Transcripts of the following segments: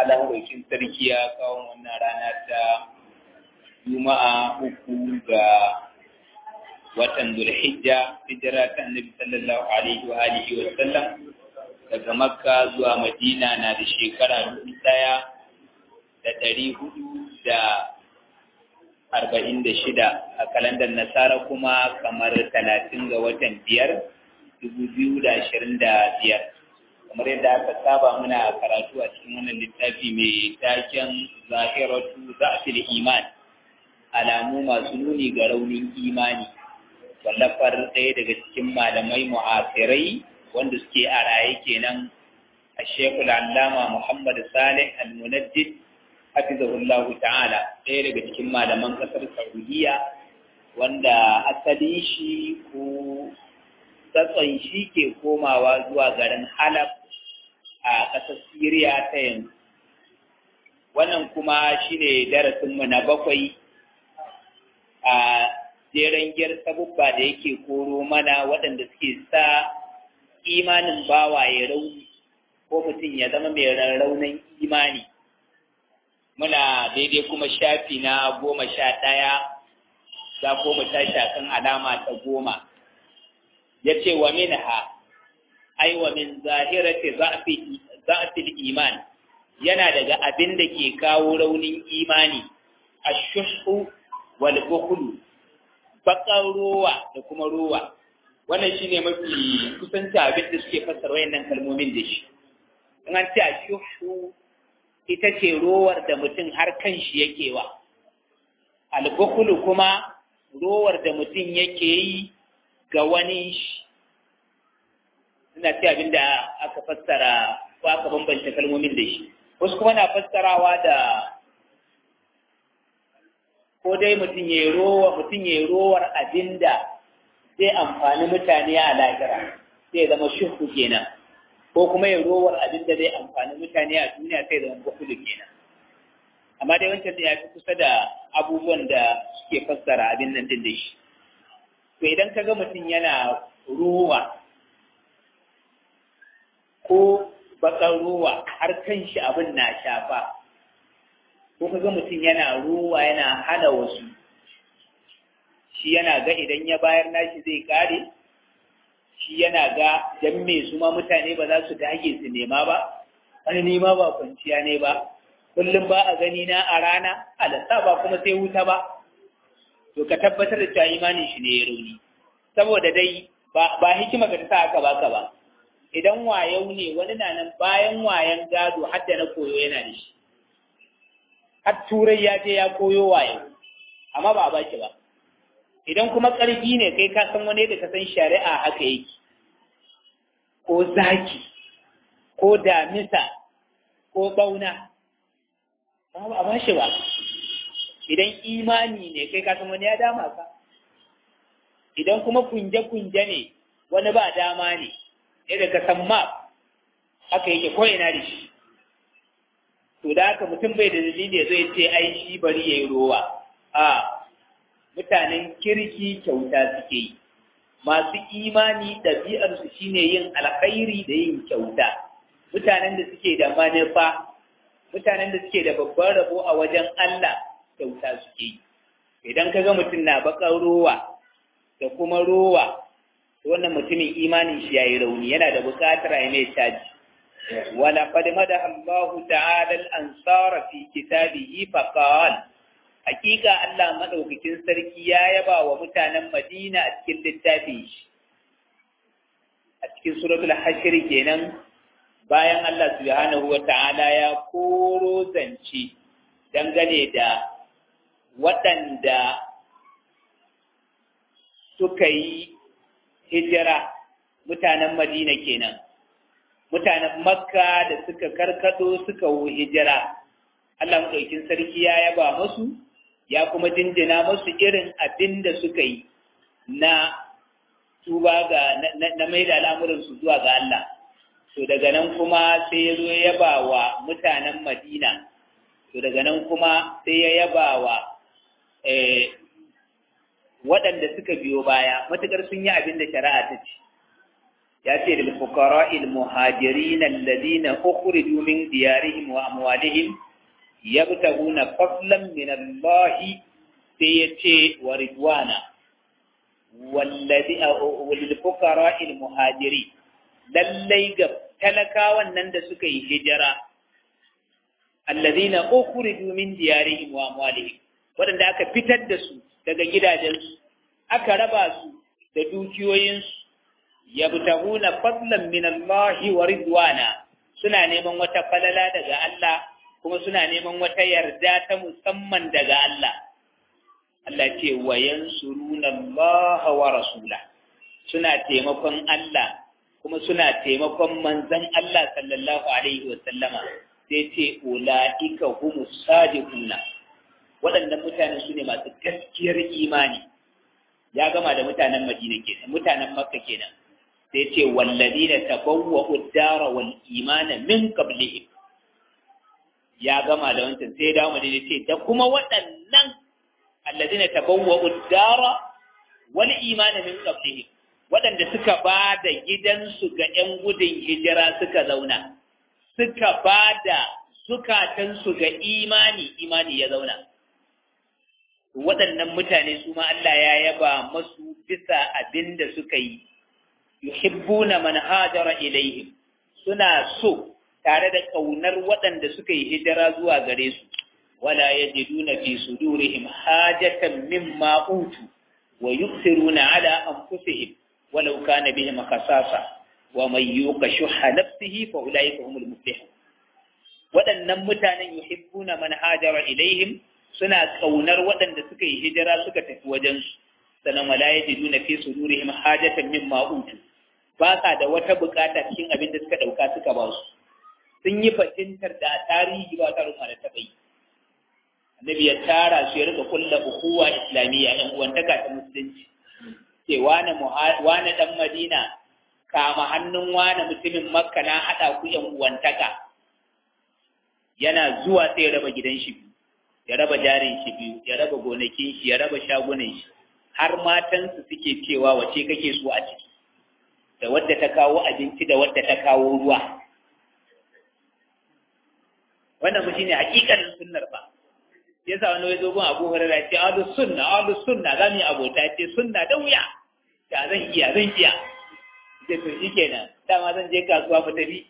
Allah ɗaukin sarki ya kawo wannan rana ta Juma'a uku ga watan Zulhijja hijira ta Annabi sallallahu alaihi wa alihi wa sallam daga Makka zuwa Madina na da shekara dubu ɗaya da ɗari hudu da arba'in da shida a kalandar Nasara kuma kamar talatin ga watan biyar dubu biyu da ashirin da biyar. kamar yadda aka saba muna karatu a cikin wannan littafi mai taken zahiratu za'fil iman alamu masu nuni ga raunin imani wallafar ɗaya daga cikin malamai mu'asirai wanda suke a raye kenan a shekul allama muhammad salih al-munajjid hafizahullah ta'ala ɗaya daga cikin malaman ƙasar saudiya wanda asalin shi ko tsatson shi ke komawa zuwa garin halab a ƙasar Siriya ta yanzu. Wannan kuma shi ne darasinmu na bakwai a jeren gyar sabubba da yake koro mana waɗanda suke sa imanin bawa ya rauni ko mutum ya zama mai raunin imani. Muna daidai kuma shafi na goma sha ɗaya za ko mu tashi kan alama ta goma. Ya ce wa min ha ai wa min zahirati za'fil iman yana daga abin da ke kawo raunin imani ashuhu wal bukhlu bakan ruwa da kuma ruwa wannan shine mafi kusanci abin da suke fassara wayannan kalmomin da shi in an ce ashuhu ita ce rowar da mutum har kan shi yake wa al bukhlu kuma rowar da mutum yake yi ga wani shi suna ce abin da aka fassara ko aka bambanta kalmomin da shi wasu kuma na fassarawa da ko dai mutum ya rowa mutum ya rowar abin da zai amfani mutane a lahira sai zama shuhu kenan ko kuma ya rowar abin da zai amfani mutane a duniya sai zama bukulu kenan amma dai wancan ya fi kusa da abubuwan da suke fassara abin nan din da shi to idan ka ga mutum yana rowa ko bakar ruwa har kan shi abin na shafa ko kaga mutum yana ruwa yana hana wasu shi yana ga idan ya bayar nashi zai kare shi yana ga dan me su ma mutane ba za su dage su nema ba wani nema ba kwanciya ne ba kullum ba a gani na a rana alasa ba kuma sai wuta ba to ka tabbatar da cewa imanin shi ne ya rauni saboda dai ba hikima ka ta sa aka baka ba idan wayau ne wani na nan bayan wayan gado har da na koyo yana da shi har turai ya je ya koyo wayo amma ba a baki ba idan kuma ƙarfi ne kai ka san wani da ka san shari'a haka yake ko zaki ko damisa ko bauna ba a ba shi ba idan imani ne kai ka san wani ya dama ka idan kuma kunje-kunje ne wani ba dama ne yadda ka san map haka yake ko ina da shi to da haka mutum bai da dalili ya zai ce ai shi bari yayi rowa a mutanen kirki kyauta suke yi masu imani ɗabi'ar su shine yin alkhairi da yin kyauta mutanen da suke da manufa mutanen da suke da babban rabo a wajen Allah kyauta suke yi idan ka ga mutum na bakar rowa da kuma rowa wannan mutumin imanin shi yayi rauni yana da buƙatar ya mai caji wala qad madaha Allahu ta'ala al-ansara fi kitabihi fa qala hakika Allah madaukakin sarki ya yaba wa mutanen Madina a cikin littafin shi a cikin suratul hashr kenan bayan Allah subhanahu wa ta'ala ya koro zance dangane da waɗanda suka yi hijira mutanen Madina kenan mutanen Makka da suka karkado suka yi hijira Allah madaukin sarki ya yaba musu ya kuma jinjina musu irin abin da suka yi na tuba ga na mai da al'amuransu zuwa ga Allah to daga nan kuma sai ya zo ya yaba wa mutanen Madina to daga nan kuma sai ya yaba wa waɗanda suka biyo baya matuƙar sun yi abin da shari'a ta ce ya ce da fuqara'il muhajirin alladhina ukhriju min diyarihim wa amwalihim yabtaguna fadlan min Allah sai ya ce wa ridwana wallazi lil fuqara'il muhajirin lallai ga talakawan nan da suka yi hijira alladhina ukhriju min diyarihim wa amwalihim wadanda aka fitar da su daga gidajensu aka raba su da dukiyoyinsu yabtaguna fadlan min Allah wa ridwana suna neman wata falala daga Allah kuma suna neman wata yarda ta musamman daga Allah Allah ce wa yansuruna Allah wa rasula suna taimakon Allah kuma suna taimakon manzon Allah sallallahu alaihi wa sallama sai ce ulaika humus sadiquna waɗannan mutane su ne masu gaskiyar imani ya gama da mutanen Madina kenan mutanen Makka kenan sai ce walladina tabawwa'u ad-dara wal imana min qablihim ya gama da wancan sai dawo Madina ce da kuma waɗannan alladina tabawwa'u ad-dara wal imana min qablihim waɗanda suka ba da gidansu ga ‘yan gudun hijira suka zauna, suka ba da zukatansu ga imani, imani ya zauna. Waɗannan mutane su ma Allah ya yaba masu bisa abin da suka yi, yuhibbuna man hajara ilaihim suna so tare da ƙaunar waɗanda suka yi hijira zuwa gare su, wala yajiduna fi sudurihim hajatan mimma utu wa yusiruna ala anfusihim ولو كان بهم خصاصة ومن يوق شح نفسه فأولئك هم المفلحون waɗannan mutanen yuhibbuna man hajara ilaihim suna kaunar waɗanda suka yi hijira suka tafi wajen su sanan wala yajiduna fi sudurihim hajatan mimma utu ba sa da wata bukata cikin abin da suka dauka suka ba su sun yi fatintar da tarihi ba ta rufa da ta bai annabi ya tara su ya rika kulla ukuwa islamiyya ɗan uwantaka ta musulunci ce wane wane dan Madina kama hannun wane mutumin Makka na hada ku yan uwantaka yana zuwa sai ya raba gidan shi biyu ya raba jarin shi biyu ya raba gonakin shi ya raba shagunan shi har matan su suke cewa wace kake so a ciki da wadda ta kawo abinci da wadda ta kawo ruwa wannan mu shine hakikanin sunnar ba yasa wani wai zo gun Abu Hurairah ce ahlus sunna ahlus sunna za mu yi abota ce sunna da wuya da zan iya zan iya ce to shikenan dama zan je kasuwa mu tafi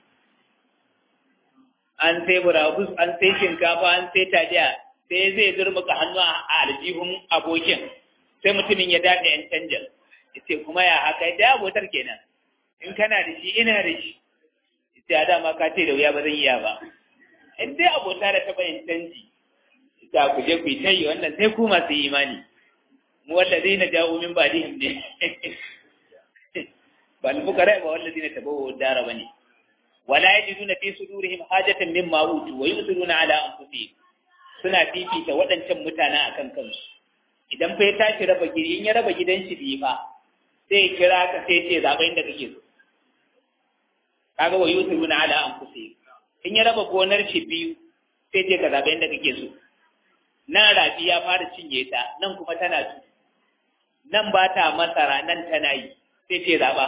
an sai burabus an sai shinkafa an sai taliya sai zai zurmuka hannu a aljihun abokin sai mutumin ya daɗe yan canjin yace kuma ya haka da abotar kenan in kana da shi ina da shi yace a dama ka ce da wuya ba zan iya ba in dai abota da taɓa yin canji ta ku je ku yi tayi wannan sai ku masu imani mu wallazi na jawo min badihim ne ba al-fuqara ba wallazi na tabawu dara bane wala yajiduna fi sudurihim hajatan mimma utu wa yusiruna ala anfusihim suna fifita waɗancan mutane akan kansu idan fa ya tashi raba gidi in ya raba gidan shi biyu fa sai ya kira ka sai ce zaɓa inda kake so kaga wa yusiruna ala anfusihim in ya raba gonar shi biyu sai ce ka zaɓa inda kake so nan rafi ya fara cinye ta nan kuma tana su nan ba ta masara nan tana yi sai ce zaɓa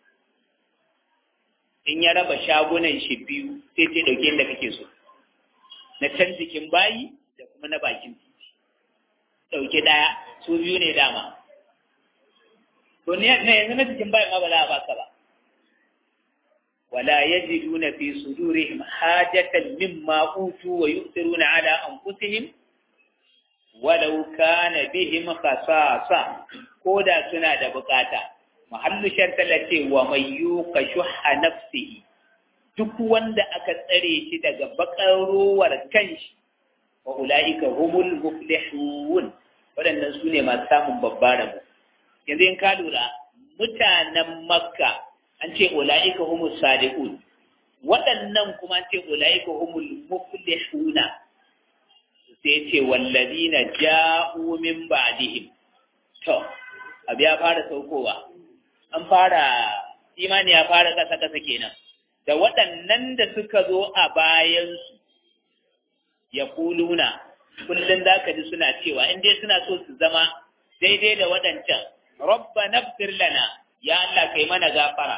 in ya raba shagunan shi biyu sai ce ɗauke inda kake so na can jikin bayi da kuma na bakin titi ɗauke ɗaya su biyu ne dama to ne yanzu na jikin bayi ma ba za a baka ba wala yajiduna fi sudurihim hajatan mimma utu wa yu'thiruna ala anfusihim walau kana bihim khasasa ko da suna da bukata mahallu shartala ce wa mai yuka shuha nafsihi duk wanda aka tsare shi daga bakarowar kanshi wa ulaika humul muflihun waɗannan su ne masu samun babbar rabo yanzu in ka lura mutanen makka an ce ulaika humul sadiqun waɗannan kuma an ce ulaika humul muflihuna sai ce wallazina ja'u min ba'dihim to abu ya fara saukowa an fara imani ya fara kasa kasa kenan da waɗannan da suka zo a bayansu ya kuluna kullum za ka ji suna cewa in dai suna so su zama daidai da waɗancan rabba nafsir lana ya Allah kai mana gafara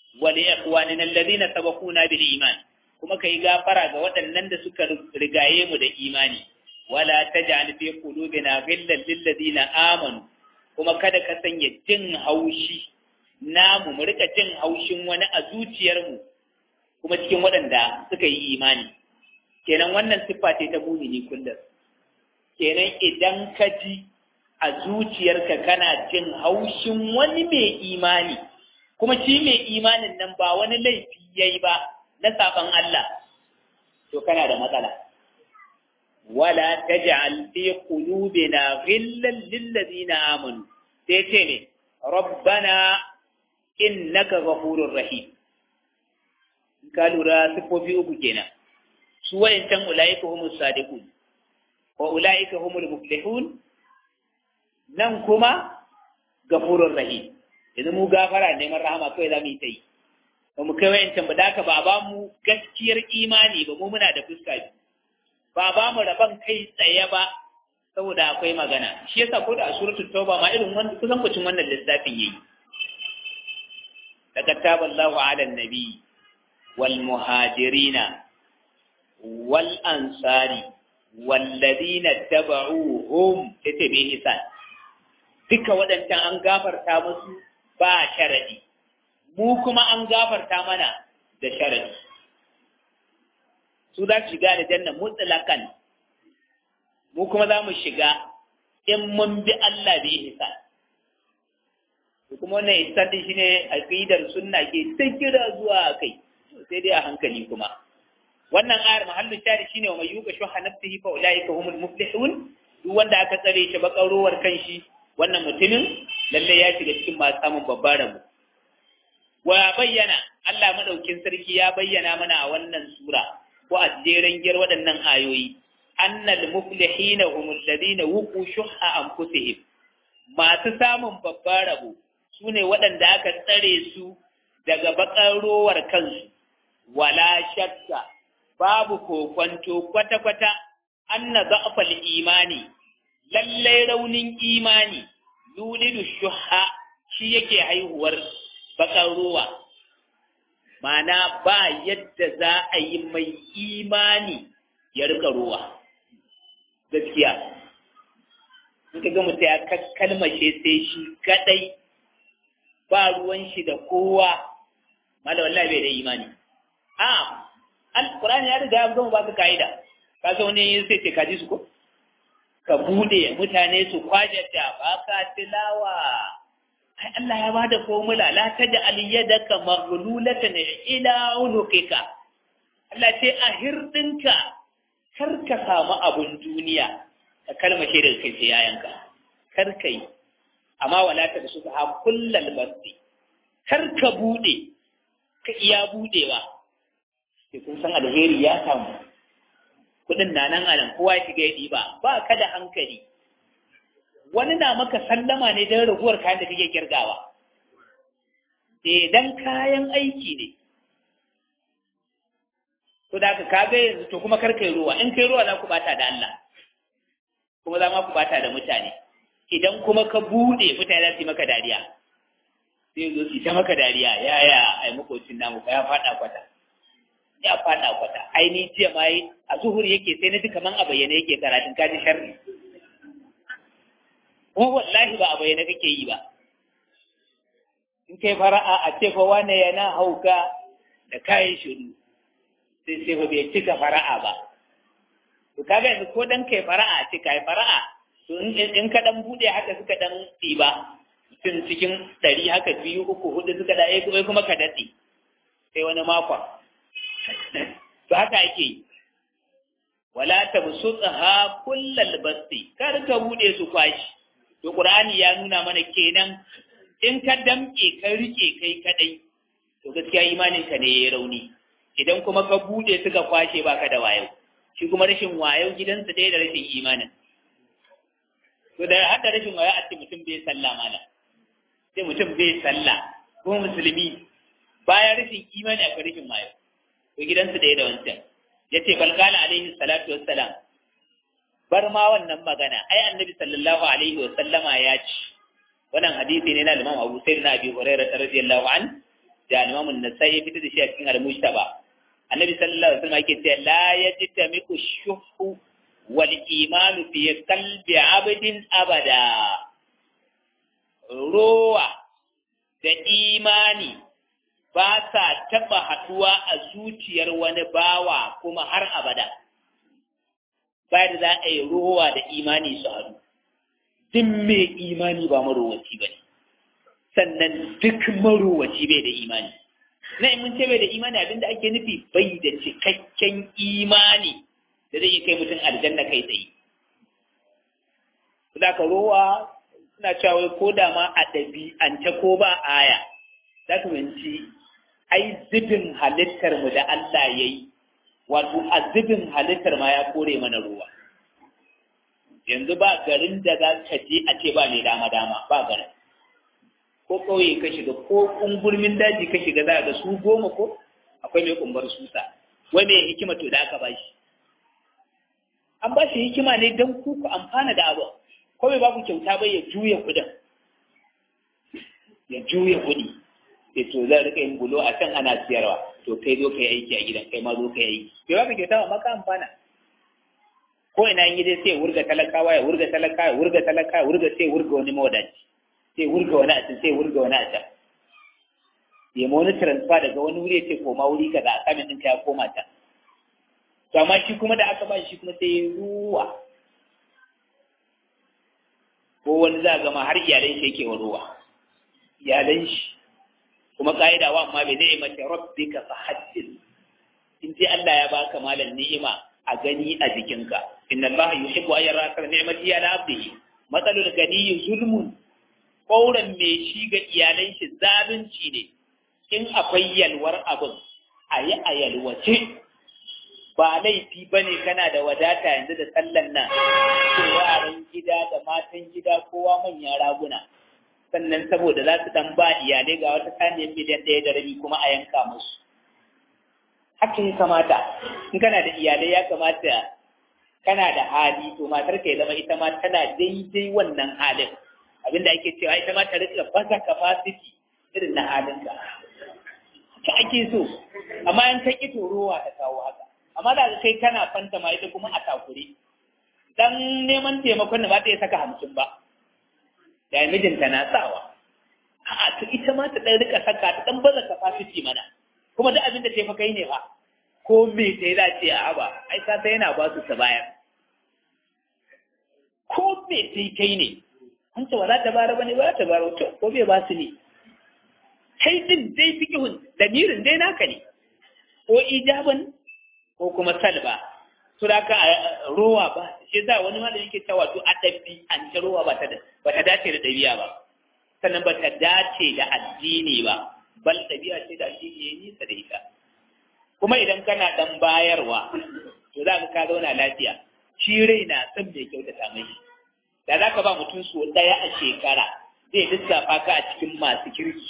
wa li ikhwanina alladhina sabaquna bil iman kuma kai gafara ga waɗannan da suka rigaye mu da imani wala taj'al fi qulubina ghillan lil ladina amanu kuma kada ka sanya jin haushi namu mu rika jin haushin wani a zuciyarmu kuma cikin waɗanda suka yi imani kenan wannan siffa ce ta mumini kullum kenan idan ka ji a zuciyarka kana jin haushin wani mai imani kuma shi mai imanin nan ba wani laifi yayi ba na saban Allah to kana da matsala wala taj'al fi qulubina ghillan lil ladina amanu sai ce ne rabbana innaka ghafurur rahim ka lura sifofi uku kenan su wayancan ulaika humus sadiqun wa ulaika humul muflihun nan kuma ghafurur rahim yanzu mu gafara neman rahama kawai za mu yi ta yi ba mu kai wayancan ba da ba ba mu gaskiyar imani ba mu muna da fuska biyu ba ba mu rabon kai tsaye ba saboda akwai magana shi yasa ko da a suratul tauba ma irin wannan kusan kucin wannan lissafin yayi daga taballahu ala nabi wal muhajirina wal ansari walladina tabauhum tace bi ihsan duka waɗancan an gafarta musu ba sharadi mu kuma an gafarta mana da sharadi su za su shiga da janna mutsalakan mu kuma za mu shiga in mun bi Allah bi ihsan kuma wannan ihsan din shine aqidar sunna ke ta kira zuwa kai sai dai a hankali kuma wannan ayar mahallu shari shine wa mayyuka shuha nafsihi fa ulaika humul muflihun duk wanda aka tsare shi bakarowar kanshi wannan mutumin lalle ya shiga cikin masu samun babbar rabo wa bayyana Allah madaukin sarki ya bayyana mana a wannan sura ko a jeren giyar waɗannan ayoyi annal muflihina humul ladina wuqu shuhha anfusihim masu samun babbar rabo sune waɗanda aka tsare su daga bakarowar kansu wala shakka babu kokwanto kwata-kwata anna za'fal imani lallai raunin imani yulidu shuha shi yake haihuwar bakar ruwa mana ba yadda za a yi mai imani ya rika ruwa gaskiya in ka ga mutum ya kalmashe sai shi kadai ba ruwan shi da kowa mala wallahi bai da imani a alkurani ya riga ya gama baka ka'ida ka zo ne sai ce ka ji su ko ka bude mutane su kwajata baka tilawa ai Allah ya bada formula la taj'al yadaka maghlulatan ila unuqika Allah ce a hirdinka kar ka samu abun duniya ka kalmashe daga kai sai yayanka kar kai amma wala ta su ha kullal basti kar ka bude ka iya budewa sai kun san alheri ya samu kudin na nan anan kowa ya shiga ya ɗiba ba ka da hankali wani na maka sallama ne don raguwar kayan da kake kirgawa dan kayan aiki ne to da ka kaga yanzu to kuma kar kai ruwa in kai ruwa za ku bata da Allah kuma za ma ku bata da mutane idan kuma ka bude mutane za su yi maka dariya sai zo su yi ta maka dariya yaya ai makocin namu ba ya fada kwata ya fada kwata aini jiya ma yi a zuhur yake sai na ji kaman a bayyane yake karatun kaji sharri kuma wallahi ba a bayyane kake yi ba in kai fara'a a ce fa wane yana hauka da kayan shiru sai sai fa bai cika fara'a ba to kaga yanzu ko dan kai fara'a ce kai fara'a to in ka dan bude haka suka dan ɗiba mutum cikin ɗari haka biyu uku hudu suka da kuma ka daɗe sai wani makon to haka ake yi wala tabsutha kullal basti kar ka bude su kwashi to qur'ani ya nuna mana kenan in ka damke ka rike kai kadai to gaskiya imanin ka ne yayi rauni idan kuma ka bude suka kwashe baka da wayo shi kuma rashin wayo gidansa dai da rashin imanin to da hada rashin wayo a ce mutum bai sallah mala sai mutum bai sallah ko musulmi bayan rashin imani akwai rashin wayo to gidansu ɗaya da wancan ya ce balkala alaihi salatu wassalam bar ma wannan magana ai annabi sallallahu alaihi wasallama ya ci wannan hadisi ne na Imam Abu Sa'id na Abi Hurairah radiyallahu an da Imam An-Nasa'i ya fitar da shi a cikin Al-Mujtaba Annabi sallallahu alaihi wasallam yake cewa la yajtami'u shuhu wal iman fi qalbi 'abdin abada rowa da imani ba sa taɓa haɗuwa a zuciyar wani bawa kuma har abada ba da za a yi rowa da imani su haɗu duk mai imani ba marowaci ba ne sannan duk marowaci bai da imani na mun ce bai da imani abinda ake nufi bai da cikakken imani da zai kai mutum aljanna kai tsaye za ka rowa suna cewa ko da ma a ɗabi'ance ko ba aya za ka minci ai zubin halittar mu da Allah ya yi wato a zubin halittar ma ya kore mana ruwa yanzu ba garin da za ka je a ce ba mai dama dama ba garin ko ƙauye ka shiga ko ƙungurmin daji ka shiga za ga su goma ko akwai mai kumbar susa wai mai hikima to da aka ba shi an ba shi hikima ne don ku ku amfana da abu ko bai ba ku kyauta bai ya juya kuɗin ya juya kuɗi sai to zan rika yin bulo a can ana siyarwa to kai zo kai aiki a gidan kai ma zo kai aiki bai ba ka kyauta ba maka amfana ko ina yin dai sai wurga talakawa ya wurga talakawa ya wurga talakawa ya wurga sai wurga wani mawadaci sai wurga wani a can sai wurga wani a can ya ma wani transfer daga wani wuri ya ce koma wuri kaza a kamin ɗinka ya koma can to amma shi kuma da aka ba shi kuma sai ya ruwa ko wani za gama har iyalan shi yake wa ruwa iyalan shi kuma ka'ida wa amma bai zai mace rabbika fa haddin in ji Allah ya baka malan ni'ima a gani a jikinka inna Allah yuhibbu an yara ka ni'mati ala abdihi matsalul gani zulmun kauran mai shi ga iyalan shi zalunci ne in akwai yalwar abin a yi a yalwace ba laifi ba ne kana da wadata yanzu da sallan nan ko yaran gida da matan gida kowa manyan raguna sannan saboda za su dan ba iyalai ga wata saniyar miliyan ɗaya da rabi kuma a yanka musu haka ya kamata in kana da iyalai ya kamata kana da hali to matar ka ya zama ita ma tana daidai wannan halin abinda ake cewa ita ma ta rika baza capacity irin na halinka haka ake so amma in ka ƙi torowa ta kawo haka amma da kai kana fanta ma ita kuma a takure dan neman taimakon da ba ta iya saka hamsin ba da mijinta na sawa a'a to ita ma ta dan rika saka ta dan baza capacity mana kuma duk abin da ta kai ne fa ko me ta yi za ce a ba ai ka sai yana ba su ta bayar ko me ta kai ne an ce wala ta bara bane ba ta bara to ko bai ba su ne kai din dai fikihun lamirin dai naka ne ko ijaban ko kuma salba to da ka rowa ba shi za wani malami yake cewa to a dabbi an ta rowa ba ta ba ta dace da dabi'a ba sannan ba ta dace da addini ba bal dabi'a ce da addini ya nisa da ita kuma idan kana dan bayarwa to za ka ka zauna lafiya shi rai na son mai kyautata mai da za ka ba mutum so ɗaya a shekara zai lissafa ka a cikin masu kirki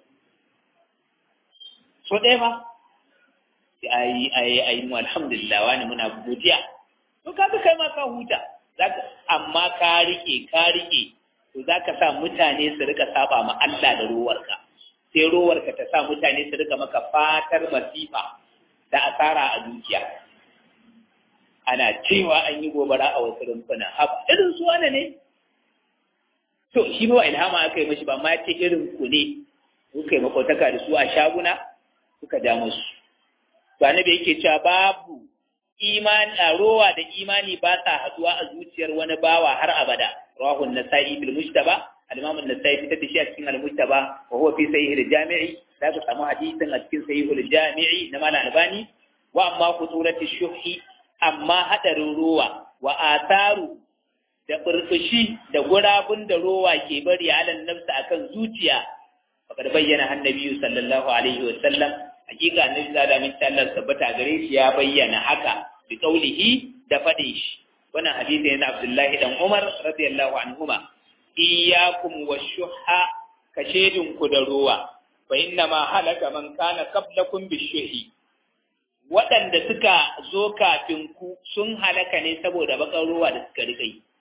so ɗaya ba ai ai ai mu alhamdulillah wani muna godiya to kaga kai ma ka huta zaka amma ka rike ka rike to zaka sa mutane su rika saba ma Allah da ruwarka sai ruwarka ta sa mutane su rika maka fatar masifa da asara a dukiya ana cewa an yi gobara a wasu rumfuna haba irin su wane ne to shi ba ilhama aka yi mashi ba ma ce irin ku ne kuka yi makwautaka da su a shaguna suka ja musu to annabi yake cewa babu imani a rowa da imani ba sa haduwa a zuciyar wani bawa har abada rawahu an-nasa'i bil mujtaba al-imam an-nasa'i fitar da shi a cikin al-mujtaba wa huwa fi sahih al-jami'i da ka samu hadisin a cikin sahih al-jami'i na malam albani wa amma khuturati shuhi amma hadarin rowa wa atharu da burbushi da gurabun da rowa ke bari alan nafsa akan zuciya faqad bayyana annabi sallallahu alaihi wa sallam hakika annabi da min Allah tabbata gare shi ya bayyana haka bi qaulihi da fadin shi wannan hadisi ne na Abdullahi dan Umar radiyallahu anhuma iyyakum washuha kashedin ku da ruwa fa inna ma halaka man kana qablakum bishuhi waɗanda suka zo kafin ku sun halaka ne saboda bakar ruwa da suka rika yi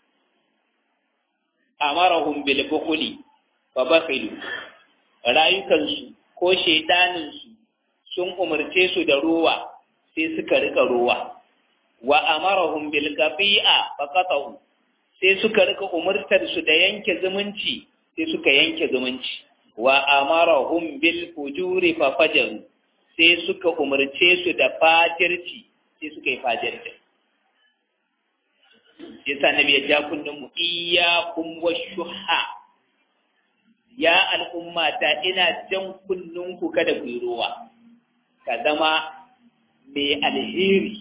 amarahum bil bukhli fa bakhilu rayukansu ko shaidaninsu sun umarce su da ruwa sai suka rika ruwa wa amarahum bil qati'a faqatahu sai suka rika umurtar su da yanke zumunci sai suka yanke zumunci wa amarahum bil fujuri fa fajaru sai suka umarce su da fajirci sai suka yi fajirci yasa nabi ya ja kullum mu iyyakum washuha ya al'umma ta ina jan kullun ku kada ku yi ruwa ka zama mai alheri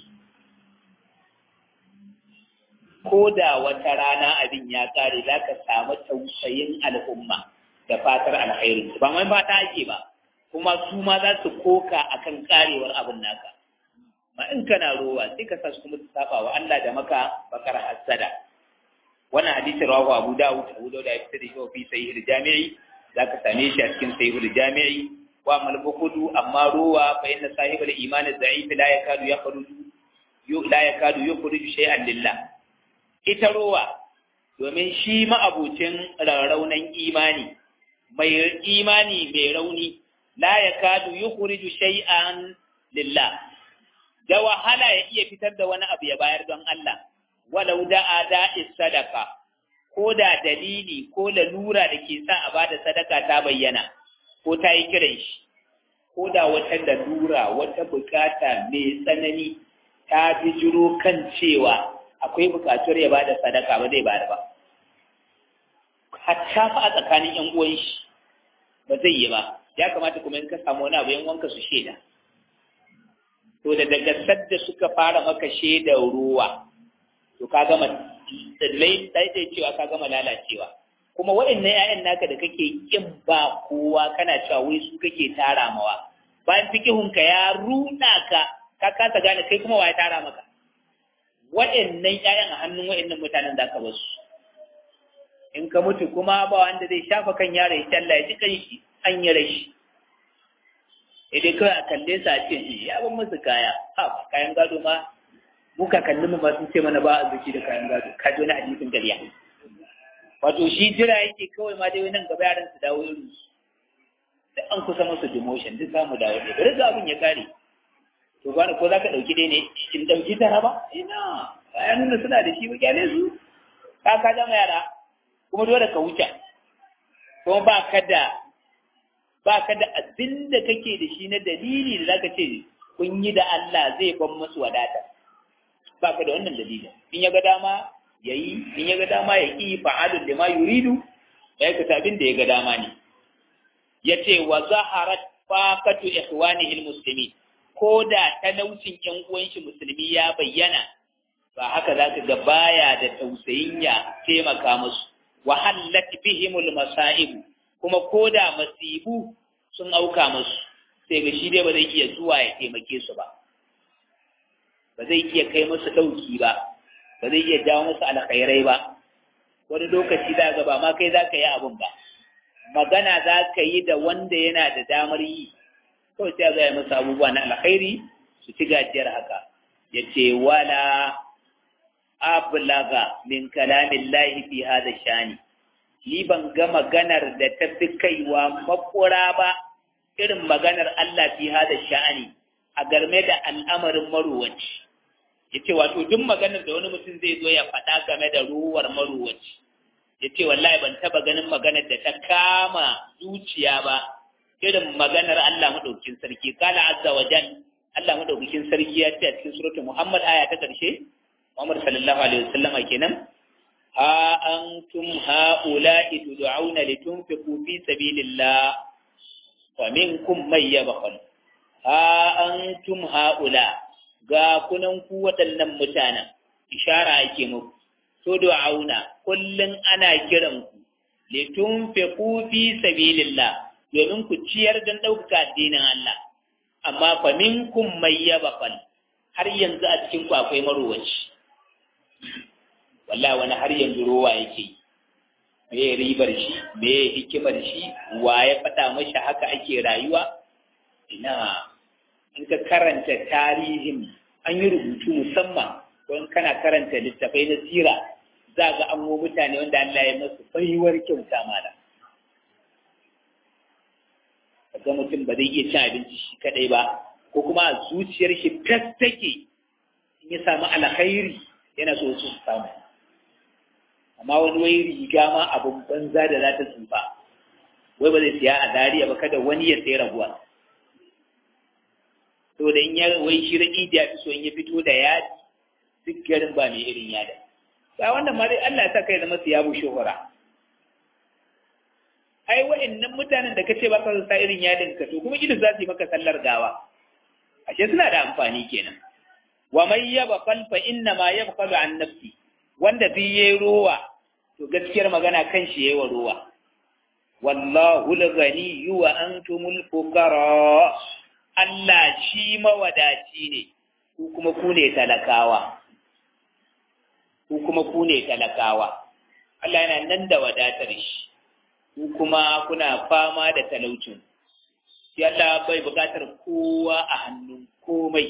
ko da wata rana abin ya kare za ka samu tausayin al'umma da fatar alheri ba mai fata ake ba kuma su ma za su koka akan karewar abin naka ma in kana rowa sai ka sa su kuma su saba wa Allah da maka bakar hasada wannan hadisi rawahu Abu Dawud Abu Dawud ya fitar da shi fi sahih al-Jami'i zaka same shi a cikin sahih al-Jami'i wa mal bukhdu amma rowa fa inna sahib al-iman az-za'if la yakadu yakhruju la yakadu yukhruju shay'an lillah ita rowa domin shi ma'abucin rarraunan imani mai imani mai rauni la yakadu yukhriju shay'an lillah da wahala ya iya fitar da wani abu ya bayar don Allah walau da'a da'is sadaka ko da dalili ko lalura da ke sa a bada sadaka ta bayyana ko ta yi kiran shi ko da wata lalura wata bukata mai tsanani ta bijiro kan cewa akwai bukatuwar ya bada sadaka ba zai bada ba hatta fa a tsakanin yan uwan shi ba zai yi ba ya kamata kuma in ka samu wani abu yan wanka su shaida to da daga sadda suka fara maka shaidar ruwa to ka gama daidai cewa ka gama lalacewa kuma waɗannan 'ya'yan naka da kake kin ba kowa kana cewa wai su kake tara mawa bayan fikihunka ya ruɗa ka ka kasa gane kai kuma waye tara maka waɗannan 'ya'yan a hannun waɗannan mutanen za ka basu in ka mutu kuma ba wanda zai shafa kan yaro ya talla ya ji kan shi an yi rashi idan kawai a kalle sa a ce ya ban musu kaya ha ba kayan gado ma mu kakannin mu ma sun ce mana ba a zuci da kayan gado ka ji wani hadisin gariya wato shi jira yake kawai ma dai nan gaba yaran su dawo irin su duk an kusa musu demotion duk za mu dawo ne bari ga abin ya kare to gwani ko za ka ɗauki dai ne in ɗauki tara ba ina bayan nuna suna da shi ba kyale su ka ka zama yara kuma dole ka wuce kuma ba ka da ba ka da abin da kake da shi na dalili da zaka ce kun yi da Allah zai ban musu wadata ba ka da wannan dalilin in ya ga dama ya yi in ya ga dama ya ƙi fa'alun da ma yuridu ya aikata abin da ya ga dama ne ya ce wa zaharat faqatu ikhwanihi almuslimin ko da talaucin ƴan uwan shi musulmi ya bayyana ba haka zaka ga baya da tausayin ya taimaka musu wa hallat bihimul masa'ib kuma ko da masibu sun auka musu sai ga shi dai ba zai iya zuwa ya taimake su ba ba zai iya kai musu ɗauki ba ba zai iya jawo musu alkhairai ba wani lokaci za ga ba ma kai za ka yi abin ba magana za ka yi da wanda yana da damar yi kawai sai ga ya musu abubuwa na alkhairi su ci gajiyar haka ya ce wala ablaga min kalamin lahi fi hada shani ni ban ga maganar da ta fi kaiwa makura ba irin maganar Allah fi hada sha'ani a game da al'amarin maruwaci ya ce wato duk maganar da wani mutum zai zo ya faɗa game da ruwar maruwaci ya ce wallahi ban taɓa ganin maganar da ta kama zuciya ba irin maganar Allah maɗaukin sarki kala azza wa jan Allah maɗaukakin sarki ya ce a cikin suratul Muhammad aya ta ƙarshe Muhammad sallallahu alaihi wasallam kenan ha antum haula'i tud'auna litunfiqu fi sabilillah wa minkum may yabkhal ha antum haula ga kunan ku waɗannan mutanen ishara ake muku to du'auna kullun ana kiran ku litunfiqu fi sabilillah domin ku ciyar don ɗaukaka addinin Allah amma fa minkum may yabkhal har yanzu a cikin ku akwai marowaci wallahi wani har yanzu rowa yake me ribar shi me hikimar shi wa ya faɗa mashi haka ake rayuwa ina in ka karanta tarihin an yi rubutu musamman don kana karanta littafai na sira za ga an mutane wanda Allah ya masu baiwar kyauta mana ga mutum ba zai iya cin abinci shi kadai ba ko kuma a zuciyar shi fes take in ya samu alkhairi yana so su samu amma wani wai riga ma abin banza da za ta tsufa wai ba zai siya a dariya ba kada wani ya sai raguwa to da in ya wai shi raƙi da ya fi so in ya fito da yadi duk garin ba mai irin yada ba wannan ma dai Allah ya sa kai zama su yabo shuhura ai wa'annan mutanen da kace ba ka sa irin yadin ka to kuma idan za su yi maka sallar gawa ashe suna da amfani kenan wa man yabqal fa inna ma yabqalu an nafsi wanda bi yayi ruwa to gaskiyar magana kan shi yayi wa ruwa wallahu al-ghani wa antumul fuqara Allah shi mawadaci ne ku kuma ku ne talakawa ku kuma ku ne talakawa Allah yana nan da wadatar shi ku kuma kuna fama da talaucin shi Allah bai bukatar kowa a hannun komai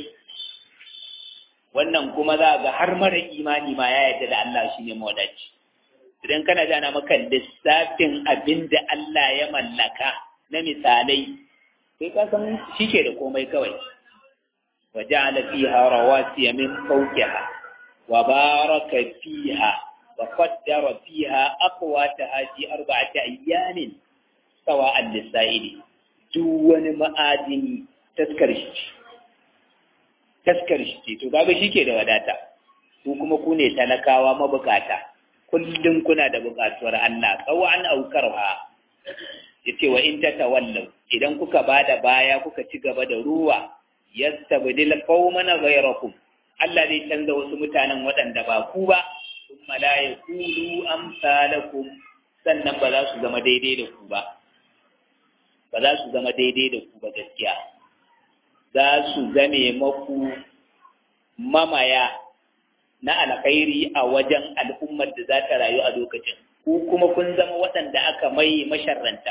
wannan kuma za ga har mara imani ma ya yarda da Allah shi ne mawadaci idan kana jana maka lissafin abin da Allah ya mallaka na misalai sai ka san shi ke da komai kawai wa ja'ala fiha rawasiya min fawqiha wa baraka fiha wa qaddara fiha aqwataha fi arba'ati ayyamin sawa'an lis-sa'ili duk wani ma'adini taskar shi taskar shi to kaga shi ke da wadata ku kuma ku ne talakawa mabukata kullum kuna da bukatuwar Allah tsawon aukarwa yace wa in tatawallaw idan kuka bada baya kuka ci gaba da ruwa yastabdil qauman ghayrakum Allah zai canza wasu mutanen waɗanda ba ku ba kuma la yakulu amsalakum sannan ba za su zama daidai da ku ba ba za su zama daidai da ku ba gaskiya za su zame maku mamaya na alkhairi a wajen al'ummar da za ta rayu a lokacin ku kuma kun zama waɗanda aka mai masharranta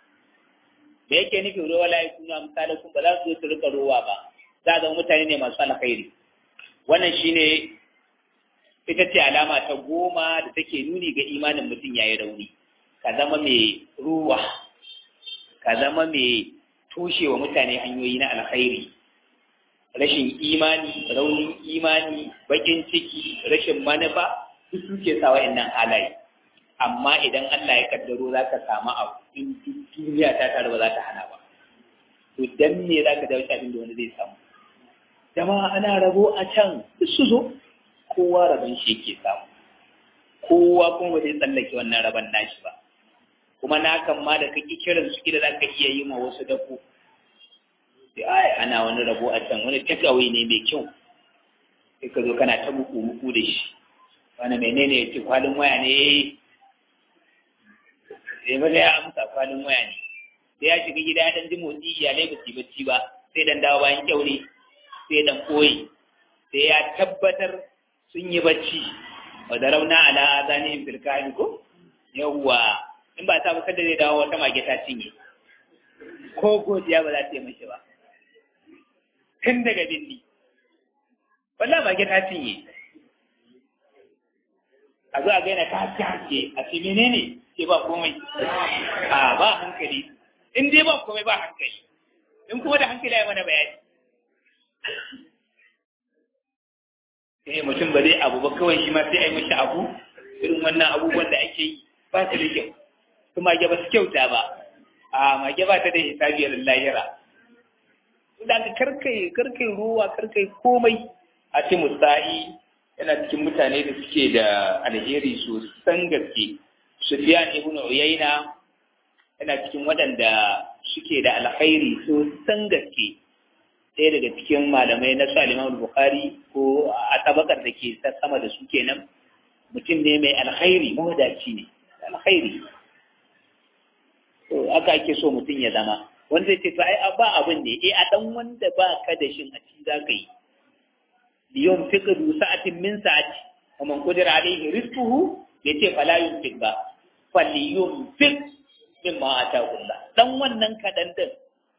da yake nufi ruwa la yakunu amsalakum ba za su su rika ruwa ba za zama mutane ne masu alkhairi wannan shine ita ce alama ta goma da take nuni ga imanin mutum yayi rauni ka zama mai ruwa ka zama mai toshewa mutane hanyoyi na alkhairi rashin imani raunin imani bakin ciki rashin manufa duk suke sa wa'annan halaye amma idan Allah ya kaddaro za ka samu abu in duniya ta tare ba za ta hana ba to dan me za ka dawo abin da wani zai samu jama'a ana rabo a can duk su zo kowa rabon shi yake samu kowa kuma ba zai tsallake wannan rabon nashi ba kuma na kan ma da kake kiran su kila za ka iya yi ma wasu dako sai ai ana wani rabo a can wani takeaway ne mai kyau sai ka zo kana ta muku muku da shi wani menene ya ce kwalin waya ne sai ba ya amsa kwalin waya ne sai ya shiga gida dan ji motsi iyalai ba su bacci ba sai dan dawo bayan kyaure sai dan koyi sai ya tabbatar sun yi bacci wa da rauna ala zanihim fil kahin ko yawwa in ba ta ba kada zai dawo wata mage ta cinye ko godiya ba za ta yi mashi ba tun daga bindi wallah mage ta cinye a zo a gaina ta jaje a ce menene ce ba komai a ba hankali in dai ba komai ba hankali in kuma da hankali ya mana bayani eh mutum ba zai abu ba kawai shi ma sai a yi mashi abu irin wannan abubuwan da ake yi ba su da kyau su mage ba su kyauta ba a mage ba ta da hisabiyar lahira da ka karkai karkai ruwa karkai komai a ce musa'i yana cikin mutane da suke da alheri sosan gaske Sufyan ibn Uyayna yana cikin waɗanda suke da alkhairi sosan gaske ɗaya daga cikin malamai na su al Bukhari ko a tabakar da ke ta sama da su kenan mutum ne mai alkhairi mawadaci ne alkhairi to aka ake so mutum ya zama wanda zai ce to ai ba abin ne eh a dan wanda ba ka da shin a ci za ka yi liyon fiqdu sa'atin min sa'ati wa man qadira alayhi rizquhu yace fala yunfiq ba falyunfiq mimma ataahu Allah dan wannan kadan din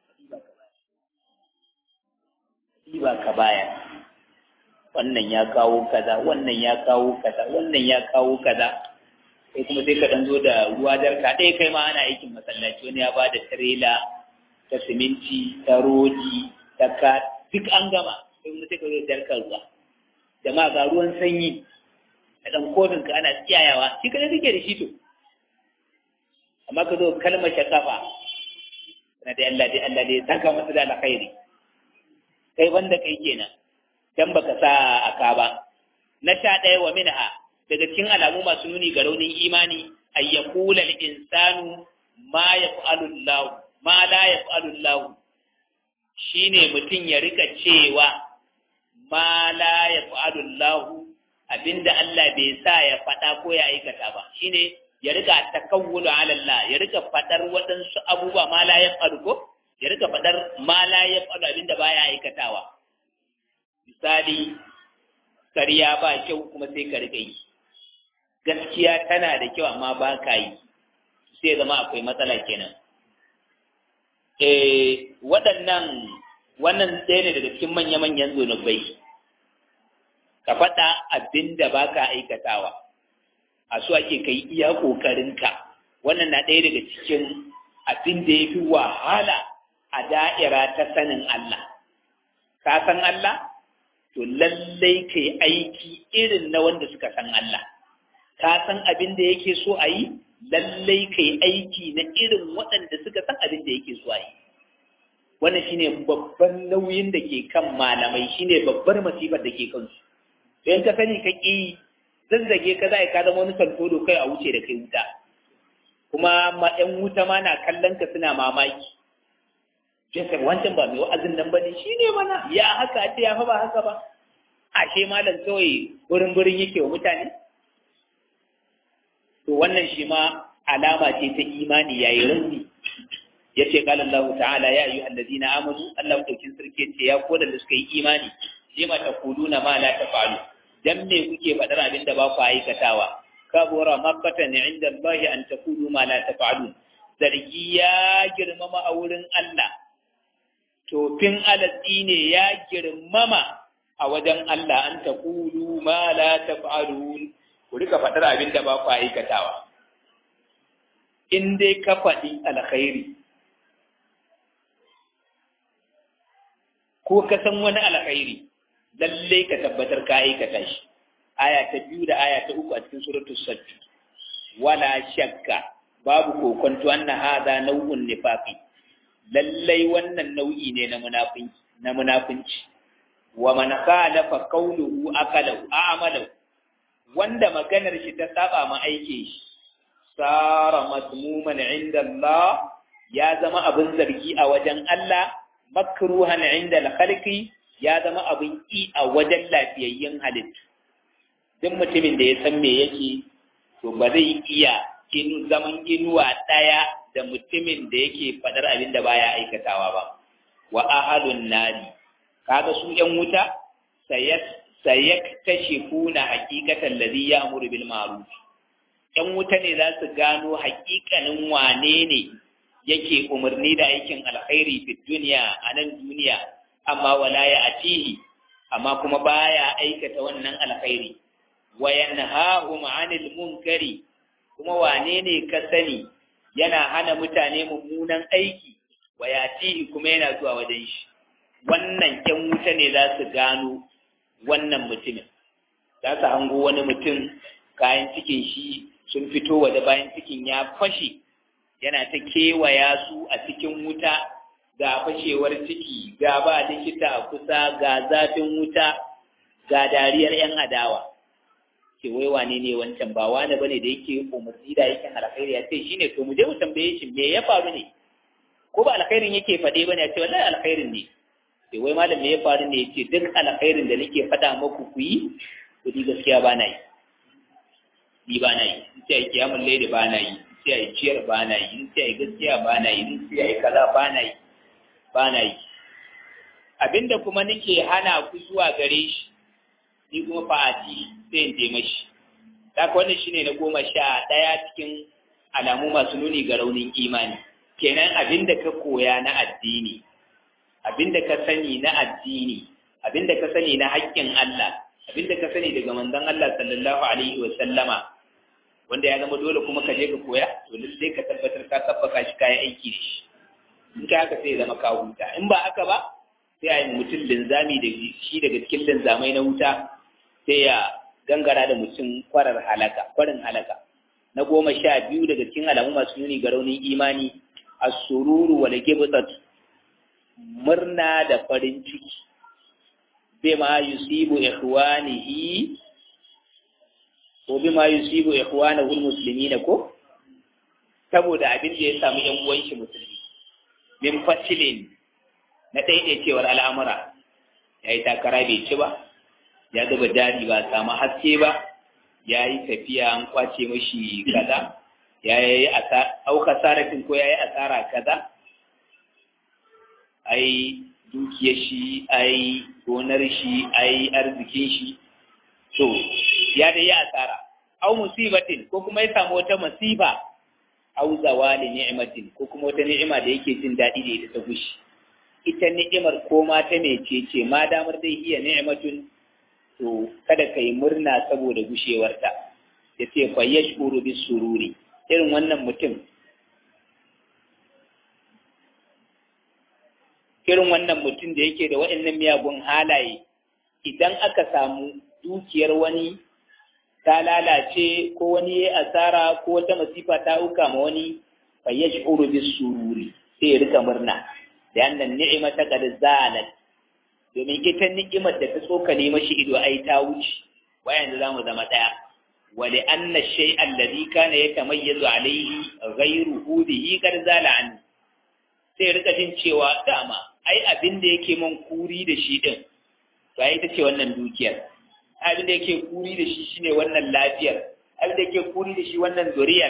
ba ka baya wannan ya kawo kaza wannan ya kawo kaza wannan ya kawo kaza sai kuma sai ka dan zo da ruwa darka ɗaya kai ma ana aikin masallaci wani ya bada tirela ta siminti ta rodi ta ka duk an gama sai kuma sai ka zo jarkar ruwa jama'a ga ruwan sanyi da ɗan kofin ka ana tsiyayawa shi kada kake da shi to amma ka zo kalmar shakafa na da Allah dai Allah dai saka masa da alkhairi kai banda kai kenan dan baka sa aka ba na sha ɗaya wa minha daga cikin alamu masu nuni ga raunin imani ay yaqula al insanu ma yaf'alu Allah ma la yaf'alu Allah shine mutum ya rika cewa ma la yaf'alu Allah abinda Allah bai sa ya faɗa ko ya aikata ba shine ya rika takawulu ala Allah ya rika faɗar waɗansu abubuwa ma la yaf'alu ko ya rika faɗar ma la yaf'alu abinda baya aikatawa misali kariya ba kyau kuma sai ka rika yi gaskiya tana da kyau amma ba ka yi sai zama akwai matsala kenan eh waɗannan wannan ɗaya ne daga cikin manya-manyan zunubai ka faɗa abin da ba ka aikatawa a su ake kai iya ƙoƙarinka wannan na ɗaya daga cikin abin da ya fi wahala a da'ira ta sanin Allah ka san Allah to lallai ka yi aiki irin na wanda suka san Allah ka san abin da yake so a yi lallai ka yi aiki na irin waɗanda suka san abin da yake so a yi wannan shine babban nauyin da ke kan malamai shine babbar masifar da ke kansu to in ka sani ka ƙi zazzage ka za ka zama wani santodo kai a wuce da kai wuta kuma ma ƴan wuta ma na kallon ka suna mamaki Joseph wancan ba mai wa'azin nan ba ne shi ne mana ya haka a ce ya fa ba haka ba ashe malam kawai burin burin yake wa mutane to wannan shi ma alama ce ta imani yayi rauni yace qala Allah ta'ala ya ayyuhal ladina amanu Allah daukin sarki ce ya ko da suka yi imani lima taquluna ma la taf'alu dan me kuke fadar abin da ba ku aikatawa kabura makkatan inda Allah an taqulu ma la taf'alun zargi ya girmama a wurin Allah tofin alatsi ne ya girmama a wajen Allah an taqulu ma la taf'alun ku rika fadar abin da ba ku aikatawa in dai ka faɗi alkhairi ko ka san wani alkhairi lallai ka tabbatar ka aikata shi aya ta biyu da aya ta uku a cikin suratul sajj wala shakka babu kokonto anna hadha nau'un nifaqi lallai wannan nau'i ne na munafinci na munafinci wa man khalafa qawluhu aqalahu a'malahu wanda maganar shi ta saba ma aikin shi sara matmuman inda Allah ya zama abin zargi a wajen Allah makruhan inda al-khalqi ya zama abin ki a wajen lafiyayyen halittu duk mutumin da ya san me yake to ba zai iya inu zaman inuwa ɗaya da mutumin da yake faɗar abin da baya aikatawa ba wa ahadun nari kaga su ƴan wuta sayak tashifuna haqiqatan ladhi ya'muru bil ma'ruf ƴan wuta ne za su gano haƙiƙanin wane ne yake umarni da aikin alkhairi fi duniya a nan duniya amma wala ya atihi amma kuma baya aikata wannan alkhairi wa yanhahum 'anil munkari kuma wane ne ka sani yana hana mutane mummunan aiki wa yatihi kuma yana zuwa wajen shi wannan ƴan wuta ne za su gano wannan mutumin za su hango wani mutum kayan cikin shi sun fito waje bayan cikin ya fashe yana ta kewaya su a cikin wuta ga fashewar ciki ga ba likita a kusa ga zafin wuta ga dariyar 'yan adawa ce wai wane ne wancan ba wane bane da yake umarni da yake alkhairi ya ce shine to mu je mu tambaye shi me ya faru ne ko ba alkhairin yake faɗe bane ya ce wallahi alkhairin ne ce wai malam me ya faru ne ya ce duk alkhairin da nake faɗa maku ku yi to ni gaskiya ba na yi ni ba na yi in ce ai kiyamul layli ba na yi in ce ai ciyar ba na yi in ce ai gaskiya ba na yi in ce ai kaza ba na yi ba na yi abinda kuma nake hana ku zuwa gare shi ni kuma fa'ati sai in je mashi haka wannan shine na goma sha ɗaya cikin alamu masu nuni ga raunin imani kenan abinda ka koya na addini abinda ka sani na addini abinda ka sani na haƙƙin Allah abinda ka sani daga manzon Allah sallallahu alaihi wa sallama wanda ya zama dole kuma ka je ka koya to lallai ka tabbatar ka tabbaka shi kayan aiki da shi in ka haka sai ya zama ka huta in ba haka ba sai a yi mutum linzami da shi daga cikin linzamai na wuta sai ya gangara da mutum kwarar halaka kwarin halaka na goma sha biyu daga cikin alamu masu nuni ga raunin imani as-sururu wal gibtat murna da farin ciki bima yusibu ikhwanihi ko bima yusibu ikhwanahu almuslimin ko saboda abin da ya samu yan uwan shi musulmi min fasilin na daidaicewar al'amura yayi takara bai ci ba ya zuba dadi ba samu haske ba ya yi tafiya an kwace mashi kaza ya yi auka sarafin ko ya yi asara kaza ai dukiyar shi ai gonar shi ai arzikin shi to ya da yi asara au musibatin ko kuma ya samu wata masifa au zawali ni'matin ko kuma wata ni'ima da yake jin daɗi da ita ta gushi ita ni'imar ko ma ta mece ce ma damar dai iya ni'matun to kada ka yi murna saboda gushewarta ya ce fa yashkuru bis sururi irin wannan mutum irin wannan mutum da yake da waɗannan miyagun halaye idan aka samu dukiyar wani ta lalace ko wani ya asara ko wata masifa ta auka ma wani fa yash'uru bis sururi sai ya rika murna da annan ni'ima ta kad zalat domin ita ni'imar da ta tsokane mashi ido ai ta wuce wayan da zamu zama daya wa li anna shay'a alladhi kana yatamayyazu alayhi ghayruhu bihi kad zala an sai rika jin cewa dama ai abin da yake man kuri da shi din to ai ita ce wannan dukiyar abin da yake kuri da shi shine wannan lafiyar abin da yake kuri da shi wannan zuriyar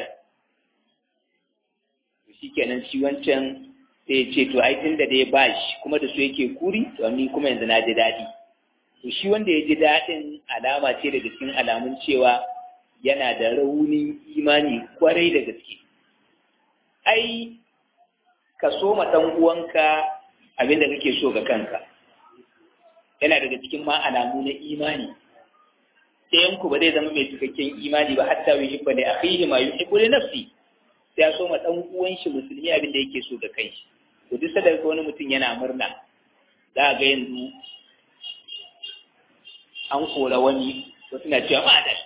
to shikenan shi wancan sai ce to ai tunda da ya bashi kuma da su yake kuri to ni kuma yanzu na ji daɗi to shi wanda ya ji daɗin alama ce daga cikin alamun cewa yana da raunin imani kwarai da gaske ai ka so ma ɗan uwanka abin da kake so ga kanka yana daga cikin ma alamu na imani ɗayan ku ba zai zama mai cikakken imani ba hatta yi hibba da akhihi ma yuhibbu li nafsi sai ya so ma ɗan uwan shi musulmi abin da yake so ga kai shi to duk sadar wani mutum yana murna za a ga yanzu an kora wani wasu na cewa madal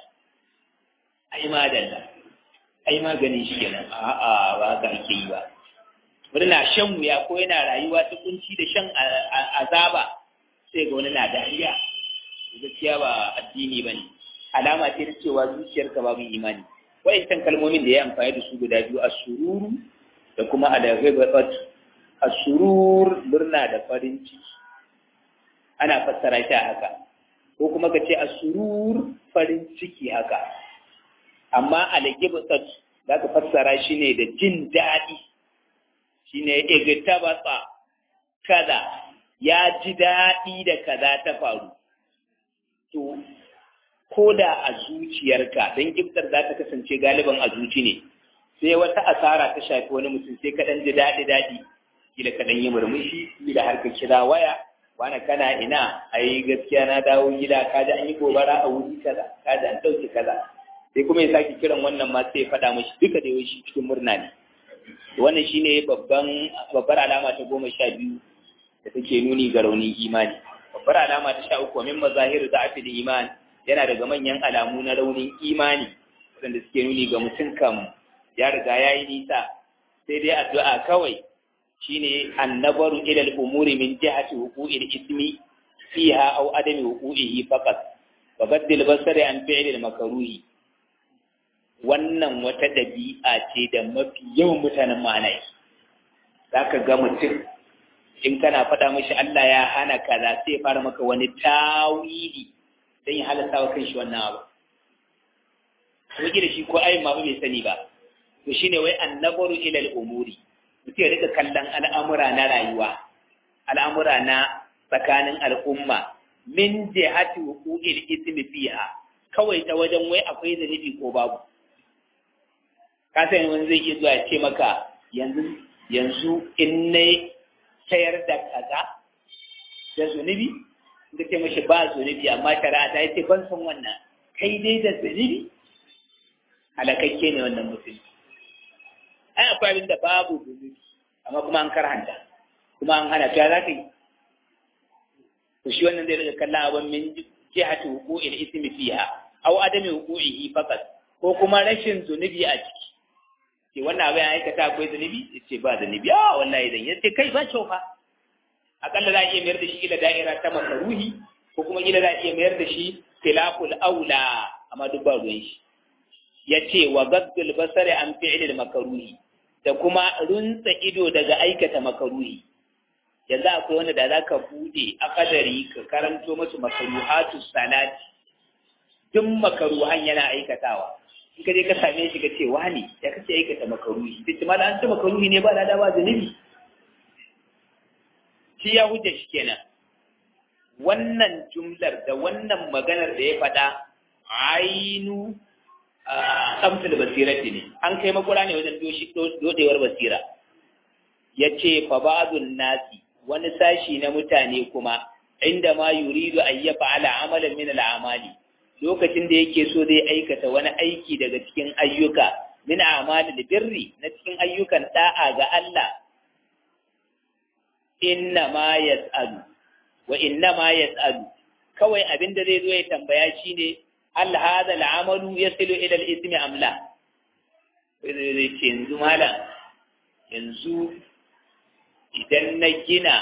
ai madal ai maganin shi kenan a'a ba ka ake yi ba murna shan wuya ko yana rayuwa ta kunci da shan azaba sai ga wani na dariya gaskiya ba addini ba ne alama ce ta cewa zuciyarka babu imani wa'incan kalmomin da ya amfani da su guda biyu asururu da kuma alaghibat asurur murna da farin ciki ana fassara shi haka ko kuma ka ce asurur farin ciki haka amma alaghibat za ka fassara shi ne da jin daɗi shine igtabata kaza ya ji daɗi da kaza ta faru to ko da a zuciyarka don giftar za ta kasance galiban a zuci ne sai wata asara ta shafi wani mutum sai ka ji daɗi daɗi kila ka yi murmushi kila har ka kira waya wani kana ina ai gaskiya na dawo gida ka ji an yi gobara a wuri kaza ka ji an ɗauki kaza sai kuma ya sake kiran wannan ma sai ya faɗa mashi duka da yawanci cikin murna ne wannan shine babban babbar alama ta goma sha biyu da take nuni ga raunin imani babbar alama ta sha uku min mazahiru da afil iman yana daga manyan alamu na raunin imani wanda suke nuni ga mutum kam ya riga ya yi nisa sai dai addu'a kawai shine annabaru ila al-umuri min jihati wuqu'il ismi fiha aw adami wuqu'ihi faqat wa baddil basari an fi'l al-makruhi wannan wata ɗabi'a ce da mafi yawan mutanen ma'anai za ka ga mutum in kana faɗa mashi Allah ya hana kaza sai fara maka wani tawili don ya halatta wa kanshi wannan abu kuma da shi ko ayin ma bai sani ba to shine wai annabaru ilal umuri mutum ya rika kallon al'amura na rayuwa al'amura na tsakanin al'umma min jihati wuqu'il ismi fiha kawai ta wajen wai akwai zanibi ko babu ka san wani zai iya zuwa ya ce maka yanzu yanzu in na sayar da kaza da zunubi da ce mashi ba zunubi amma shari'a ta ce ban san wannan kai dai da zunubi halakakke ne wannan mutum ai akwai abin da babu zunubi amma kuma an karhanta kuma an hana ta za ka yi to shi wannan zai daga kallon abin min jihati huku'il ismi fiha aw adami huku'ihi faqat ko kuma rashin zunubi a ciki ce wannan abin ya aikata akwai zunubi ce ba zunubi a wallahi zan yace kai ba kyau fa akalla za a iya mayar da shi ila da'ira ta makaruhi ko kuma ila za a iya mayar da shi khilaful aula amma duk ba ruwan shi yace wa gaddul basari an fi'lil makaruhi da kuma runtsa ido daga aikata makaruhi yanzu akwai wanda da zaka bude a kadari ka karanto masu makaruhatu salati duk makaruhan yana aikatawa in ka je ka same shi ka ce wani ya kace aikata makaruhi sai ce mala an ce makaruhi ne ba lada ba zunubi shi ya hujja shi kenan wannan jumlar da wannan maganar da ya faɗa ainu amsal basirati ne an kai makura ne wajen dodewar basira ya ce fa ba'dun nasi wani sashi na mutane kuma inda ma yuridu an yafa ala amalan min al'amali lokacin da yake so zai aikata wani aiki daga cikin ayyuka min amali birri na cikin ayyukan da'a ga Allah inna ma yas'alu wa inna ma yas'alu kawai abin da zai zo ya tambaya shine hal hadha al'amalu yasilu ila al-ithmi am la zai ce yanzu malam yanzu idan na gina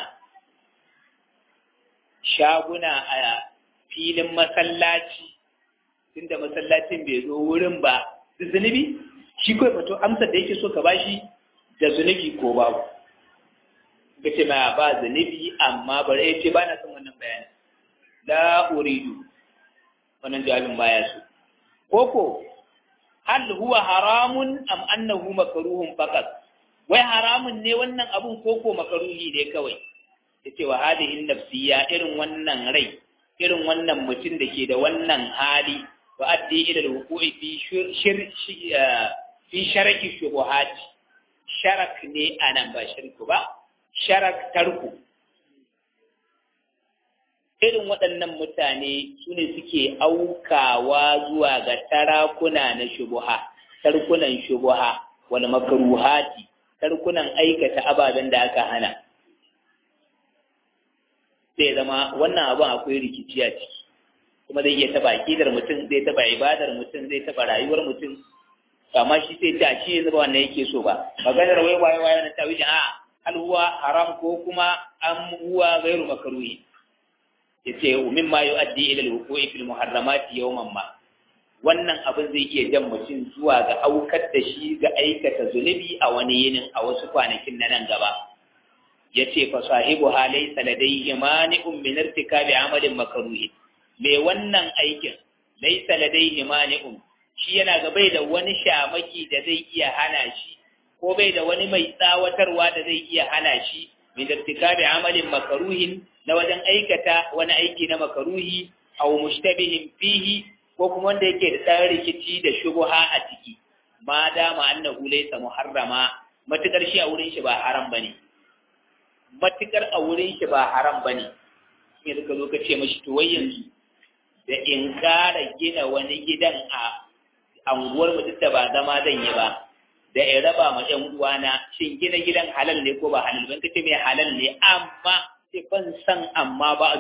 shaguna a filin masallaci tunda masallacin bai zo wurin ba zunubi shi kawai fato amsar da yake so ka bashi da zunubi ko babu ka ce ma ba zunubi amma bari ya ce ba na son wannan bayani la uridu wannan jawabin baya so koko hal huwa haramun am annahu makruhun faqat wai haramun ne wannan abun koko makaruhi ne kawai yace wa hadihin nafsiya irin wannan rai irin wannan mutum da ke da wannan hali wa addi ila al-wuqu'i fi shir fi sharaki shubuhat sharak ne anan ba shirku ba sharak tarku irin waɗannan mutane su ne suke aukawa zuwa ga tarakuna na shubuha tarkunan shubuha wal makruhati tarkunan aikata ababen da aka hana sai zama wannan abin akwai rikici a ciki kuma zai iya taba akidar mutum zai taba ibadar mutum zai taba rayuwar mutum amma shi sai ta shi yanzu ba wannan yake so ba maganar wai waye waye na tawili a hal huwa haram ko kuma am huwa ghairu makruhi yace mimma yuaddi ila al-wuqu'i fil muharramati yawman ma wannan abin zai iya jan mutum zuwa ga aukar da shi ga aikata zunubi a wani yinin a wasu kwanakin na nan gaba ya ce fa sahibu halai saladai imani'un min irtikabi amalin makruhi me wannan aikin laysa ladaihi mani'un shi yana ga bai da wani shamaki da zai iya hana shi ko bai da wani mai tsawatarwa da zai iya hana shi min irtikabi amalin makruhin na wajen aikata wani aiki na makaruhi aw mushtabihin fihi ko kuma wanda yake da ɗan rikici da shubuha a ciki ma dama annahu laysa muharrama matukar shi a wurin shi ba haram bane matukar a wurin shi ba haram bane sai suka zo ka ce mashi to wai yanzu da in ƙara gina wani gidan a anguwar mu duk da ba zama zan yi ba da in raba ma ƴan uwana shin gina gidan halal ne ko ba halal ban kace mai halal ne amma sai ban san amma ba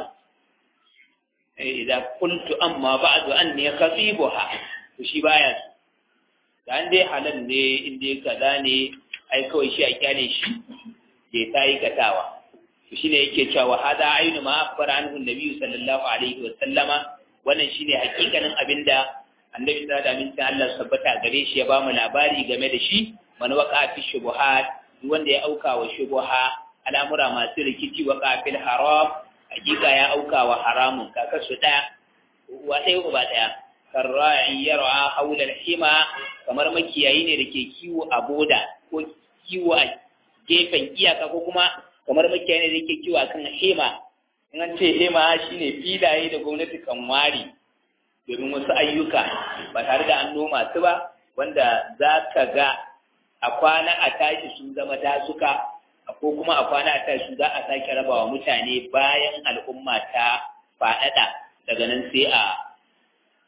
idza qultu amma ba'du anni khatibuha to shi baya da an dai halal ne in dai kaza ne ai kawai shi a kyale shi bai ta yi katawa to shine yake cewa hada ainu ma akbara anhu nabi sallallahu alaihi wa sallama wannan shine hakikanin abinda annabi sallallahu alaihi wa Allah sabbata gare shi ya ba mu labari game da shi man waqa fi shubuhat wanda ya auka wa shubuha al'amura masu rikici wa kafil haram hakika ya auka wa haramun kakar su ɗaya wa ɗaya uba ɗaya karra'i yar'a haula hima kamar makiyayi ne da ke kiwo a boda ko kiwo a gefen iyaka ko kuma kamar makiyayi ne da ke kiwo akan hema in an ce hema shine filaye da gwamnati kan ware domin wasu ayyuka ba tare da an noma su ba wanda za ka ga a kwana a tashi sun zama dasuka ko kuma a kwana a tashi za a sake raba wa mutane bayan al'umma ta faɗaɗa daga nan sai a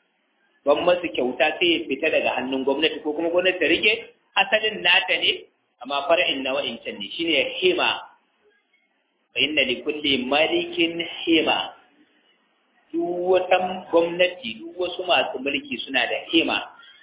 ban masu kyauta sai ya fita daga hannun gwamnati ko kuma gwamnati ta rike asalin nata ne amma far'in na wa'incan ne shine hima fa inna li kulli malikin hima duk wata gwamnati duk wasu masu mulki suna da hima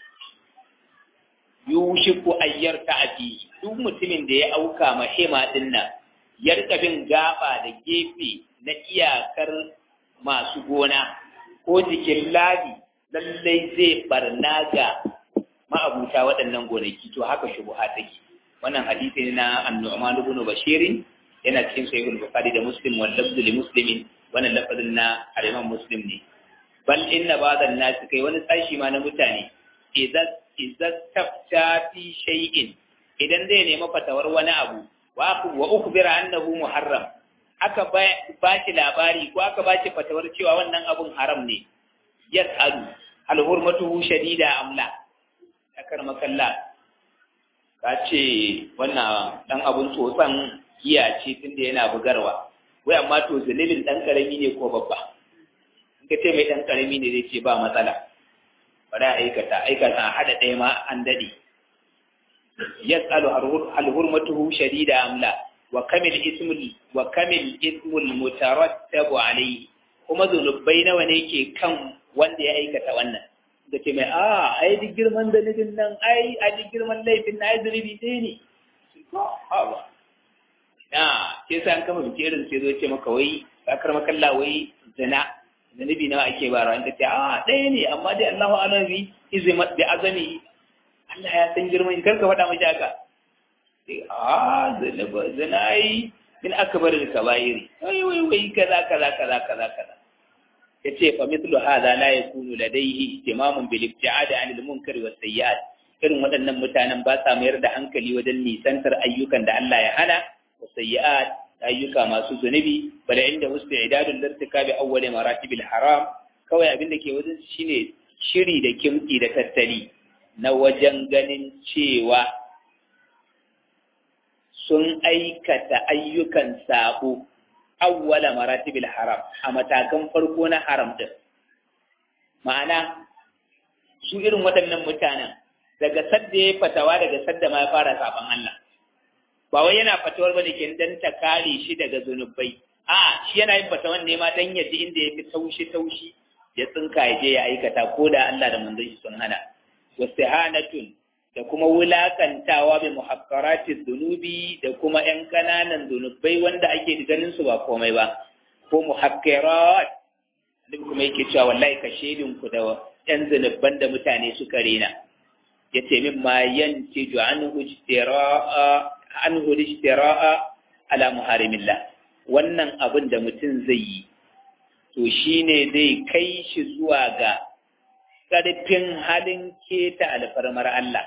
yushiku ayyar ta'ati duk mutumin da ya auka ma hima din nan ya rika bin gaba da gefe na iyakar masu gona ko jikin labi lallai zai barna ga ma'abuta waɗannan gonaki to haka shubuha take wannan hadisi ne na annu'man ibn bashirin yana cikin sahihul bukhari da muslim wal lafzu li muslimin wannan lafazin na al-imam muslim ne bal inna ba'dhan nas kai wani sashi ma na mutane idan idan tafta fi shay'in idan zai nemi fatawar wani abu wa ukhbira annahu muharram aka ba shi labari ko aka ba shi fatawar cewa wannan abun haram ne yas'alu hal hurmatuhu shadida am la akar makalla ka ce wannan dan abun tsotsan giya ce tunda yana bugarwa wai amma to zalilin dan karami ne ko babba in ka ce mai dan karami ne zai ce ba matsala bari a aikata aikata a hada ɗaya ma an daɗe yas'alu hal hurmatuhu shadida am la wa kamil ismul wa kamil ismul mutarattabu alayhi kuma zunubai nawa ne ke kan wanda ya aikata wannan da ke mai a ai duk girman dalilin nan ai a duk girman laifin na ai zunubi ɗaya ne na ke sa an kama bikirin sai zo ce maka wai kakar makalla wai zina zunubi nawa ake bara an ce a ɗaya ne amma dai Allahu alazi izima bi azami Allah ya san girman kar ka faɗa mashi haka sai a zina zina yi min akbar al kabairi wai wai wai kaza kaza kaza kaza kaza yace fa mithlu hadha la yakunu ladayhi ihtimamun bil ibti'ad 'an al munkar was sayyi'at irin waɗannan mutanen ba sa mayar da hankali wajen nisantar ayyukan da Allah ya hana was sayyi'at ayyuka masu zunubi bal inda wasu idadul lirtikabi awwal maratibil haram kawai abin da ke wajen shine shiri da kimki da tattali na wajen ganin cewa sun aikata ayyukan sabo awwala maratibil haram a matakan farko na haram din ma'ana su irin waɗannan mutanen daga sadda ya fatawa daga sadda ma ya fara saban Allah ba wai yana fatawar bane ke dan ta kare shi daga zunubai a shi yana yin fatawan ne ma dan yaji inda ya fi taushi taushi ya tsinka ya je ya aikata ko da Allah da manzon shi sun hana wastihanatun da kuma wulakantawa bi muhakkarati dhunubi da kuma ƴan kananan zunubai wanda ake ganin su ba komai ba ko muhakkarat duk kuma yake cewa wallahi ka shedin ku da ƴan zunuban da mutane suka rena yace min ma yantiju anhu ijtira'a anhu ijtira'a ala muharimillah wannan abin da mutum zai yi to shine zai kai shi zuwa ga ƙarfin halin keta alfarmar Allah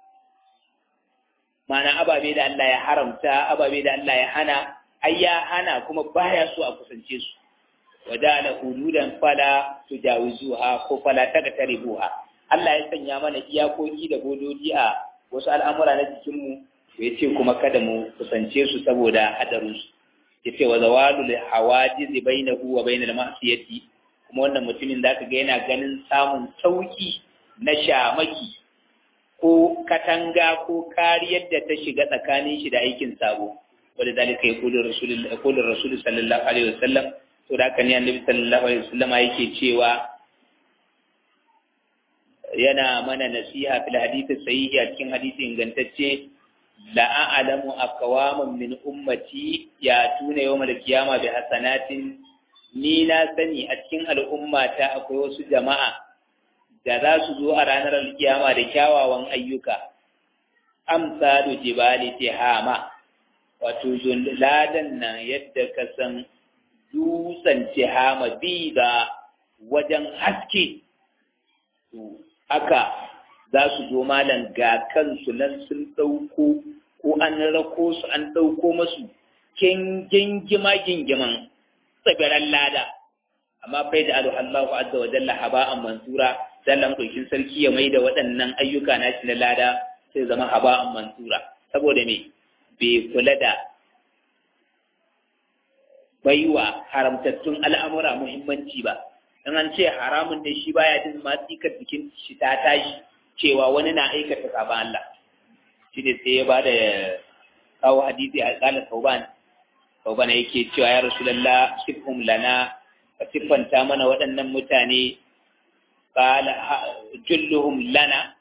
mana ababe da Allah ya haramta ababe da Allah ya hana ai ya hana kuma baya so a kusance su wada la hududan fala tujawizuha ko fala taqtaribuha Allah ya sanya mana iyakoki da bododi a wasu al'amura na jikin mu ya ce kuma kada mu kusance su saboda hadarin su yace wa zawalul hawajiz bainahu wa bainal ma'siyati kuma wannan mutumin zaka ga yana ganin samun sauki na shamaki ko katanga ko kariyar da ta shiga tsakanin shi da aikin sabo wanda zalika ya kulu rasulullahi kulu rasul sallallahu alaihi wasallam to da kan annabi sallallahu alaihi wasallam yake cewa yana mana nasiha fil hadith sahihi a cikin hadisi ingantacce la a'lamu aqwaman min ummati ya tuna yawmal qiyama bi hasanatin ni na sani a cikin al'ummata akwai wasu jama'a da za su zo a ranar alkiyama da kyawawan ayyuka amsalu jibali tihama wato ladan nan yadda ka san dutsen tihama bi da wajen haske to haka za su zo malam ga kansu nan sun ɗauko ko an rako su an ɗauko masu gingima gingiman tsibiran lada amma fai da Allahu azza wa jalla haba'an mansura sallan ɗaukin sarki ya mai da waɗannan ayyuka na shi na lada sai zama haba'an mansura saboda me bai kula da baiwa haramtattun al'amura muhimmanci ba in an ce haramun ne shi baya jin ma tsikar jikin shi ta tashi cewa wani na aikata sabon Allah shine sai ya bada kawo hadisi a kala tauban tauban yake cewa ya rasulullah sifhum lana ka siffanta mana waɗannan mutane qala julluhum lana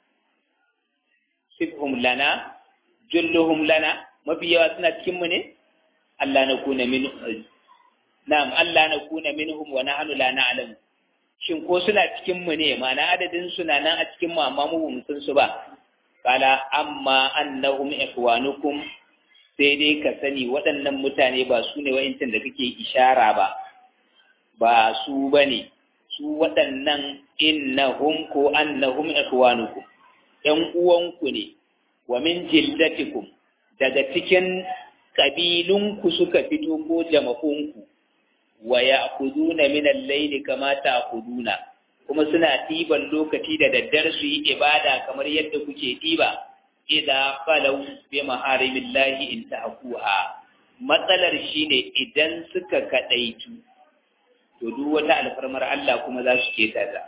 sifhum lana julluhum lana mafi yawa suna cikin mu ne Allah na kuna min na'am Allah na kuna minhum wa nahnu la na'lamu shin ko suna cikin mu ne ma'ana adadin suna nan a cikin mu amma mu bamu san su ba kala amma annahum ikhwanukum sai dai ka sani waɗannan mutane ba su ne wa'intan da kake ishara ba ba su bane su waɗannan innahum ko annahum ikhwanukum ƴan uwanku ne wa min jildatikum daga cikin ƙabilunku suka fito ko jama'unku wa ya'khuduna min al-layli kama ta'khuduna kuma suna ɗiban lokaci da daddare su yi ibada kamar yadda kuke ɗiba idza qalu bi maharimillahi in tahquha matsalar shine idan suka kadaitu to duk wata alfarmar Allah kuma za su keta ta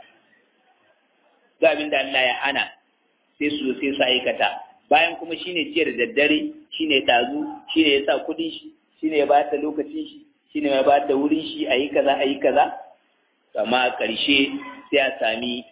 ga abin da Allah ya hana sai su sai su aikata bayan kuma shine ciyar da daddare shine tazu shine ya sa kudin shi shine ya bata lokacin shi shine ya bata wurin shi ayi kaza ayi kaza amma a ƙarshe sai a sami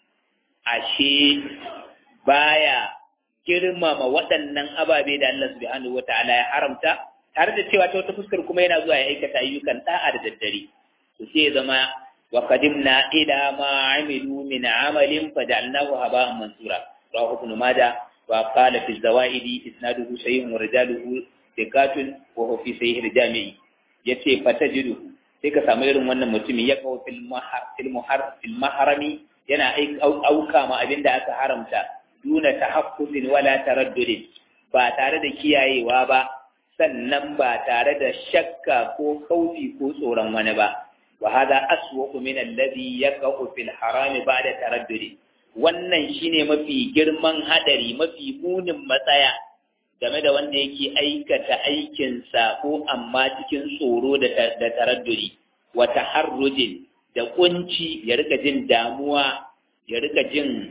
ashe baya girmama waɗannan ababe da Allah subhanahu wata'ala ya haramta tare da cewa ta wata fuskar kuma yana zuwa ya aikata ayyukan da'a da daddare to sai ya zama wa qadimna ila ma amilu min amalin faj'alnahu haba'an mansura rawahu ibn majah wa qala fi zawaidi isnaduhu sahihun wa rijaluhu thiqatun wa huwa fi sahih al-jami'i yace fatajidu sai ka samu irin wannan mutumin ya kawo fil muhar fil maharami yana auka ma abin da aka haramta duna tahaffuzin wala taraddudin ba tare da kiyayewa ba sannan ba tare da shakka ko kaufi ko tsoron wani ba wa hada aswaqu min alladhi yaqa'u fil harami ba'da taraddudi wannan shine mafi girman hadari mafi munin matsaya game da wanda yake aikata aikinsa ko amma cikin tsoro da taradduri wa taharrujin da kunci ya rika jin damuwa ya rika jin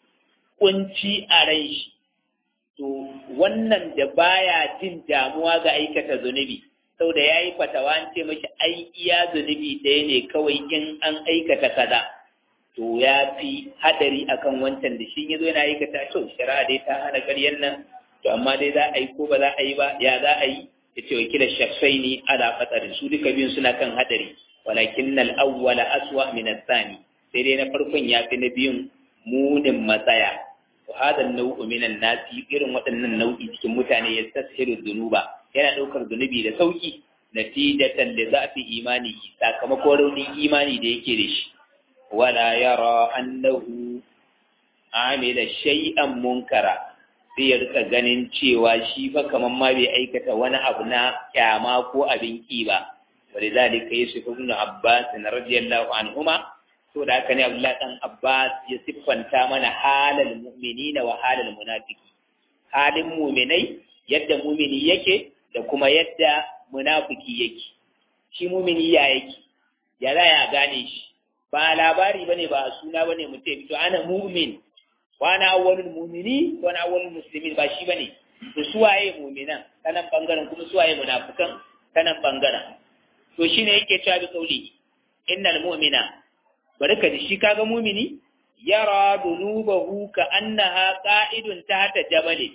kunci a rai shi to wannan da baya jin damuwa ga aikata zunubi sau da ya yi fatawa an ce mashi ai iya zunubi ɗaya ne kawai in an aikata kaza to ya fi hadari akan wancan da shi ya zo yana aikata to shari'a dai ta hana ƙaryan nan to amma dai za a yi ko ba za a yi ba ya za a yi ya ce wakila shafai ne ala fatsarin su duka biyun suna kan hadari walakin nal awwala aswa min athani sai dai na farkon ya fi na biyun munin matsaya wa hada nau'u min nasi irin waɗannan nau'i cikin mutane ya tashiru dhunuba yana ɗaukar zunubi da sauki natijatan da zafi imani sakamakon raunin imani da yake da shi wala yara annahu amila shay'an munkara sai ya rika ganin cewa shi fa kamar ma bai aikata wani abu na kyama ko abin ki ba wani zalika yusuf ibn abbas radiyallahu anhuma to da haka ne abdullah dan abbas ya siffanta mana halal mu'minina wa halal munafiki halin mu'minai yadda mu'mini yake da kuma yadda munafiki yake shi mu'mini ya yake ya za ya gane shi ba labari bane ba suna bane mutum ya fito ana mu'min wani awwalul mumini wani awwalul muslimin ba shi bane to suwaye muminan kanan bangaren kuma suwaye munafikan kanan bangaren to shine yake cewa bi kauli innal mu'mina barka da shi kaga mumini yara dunubahu ka annaha qa'idun tahta jabal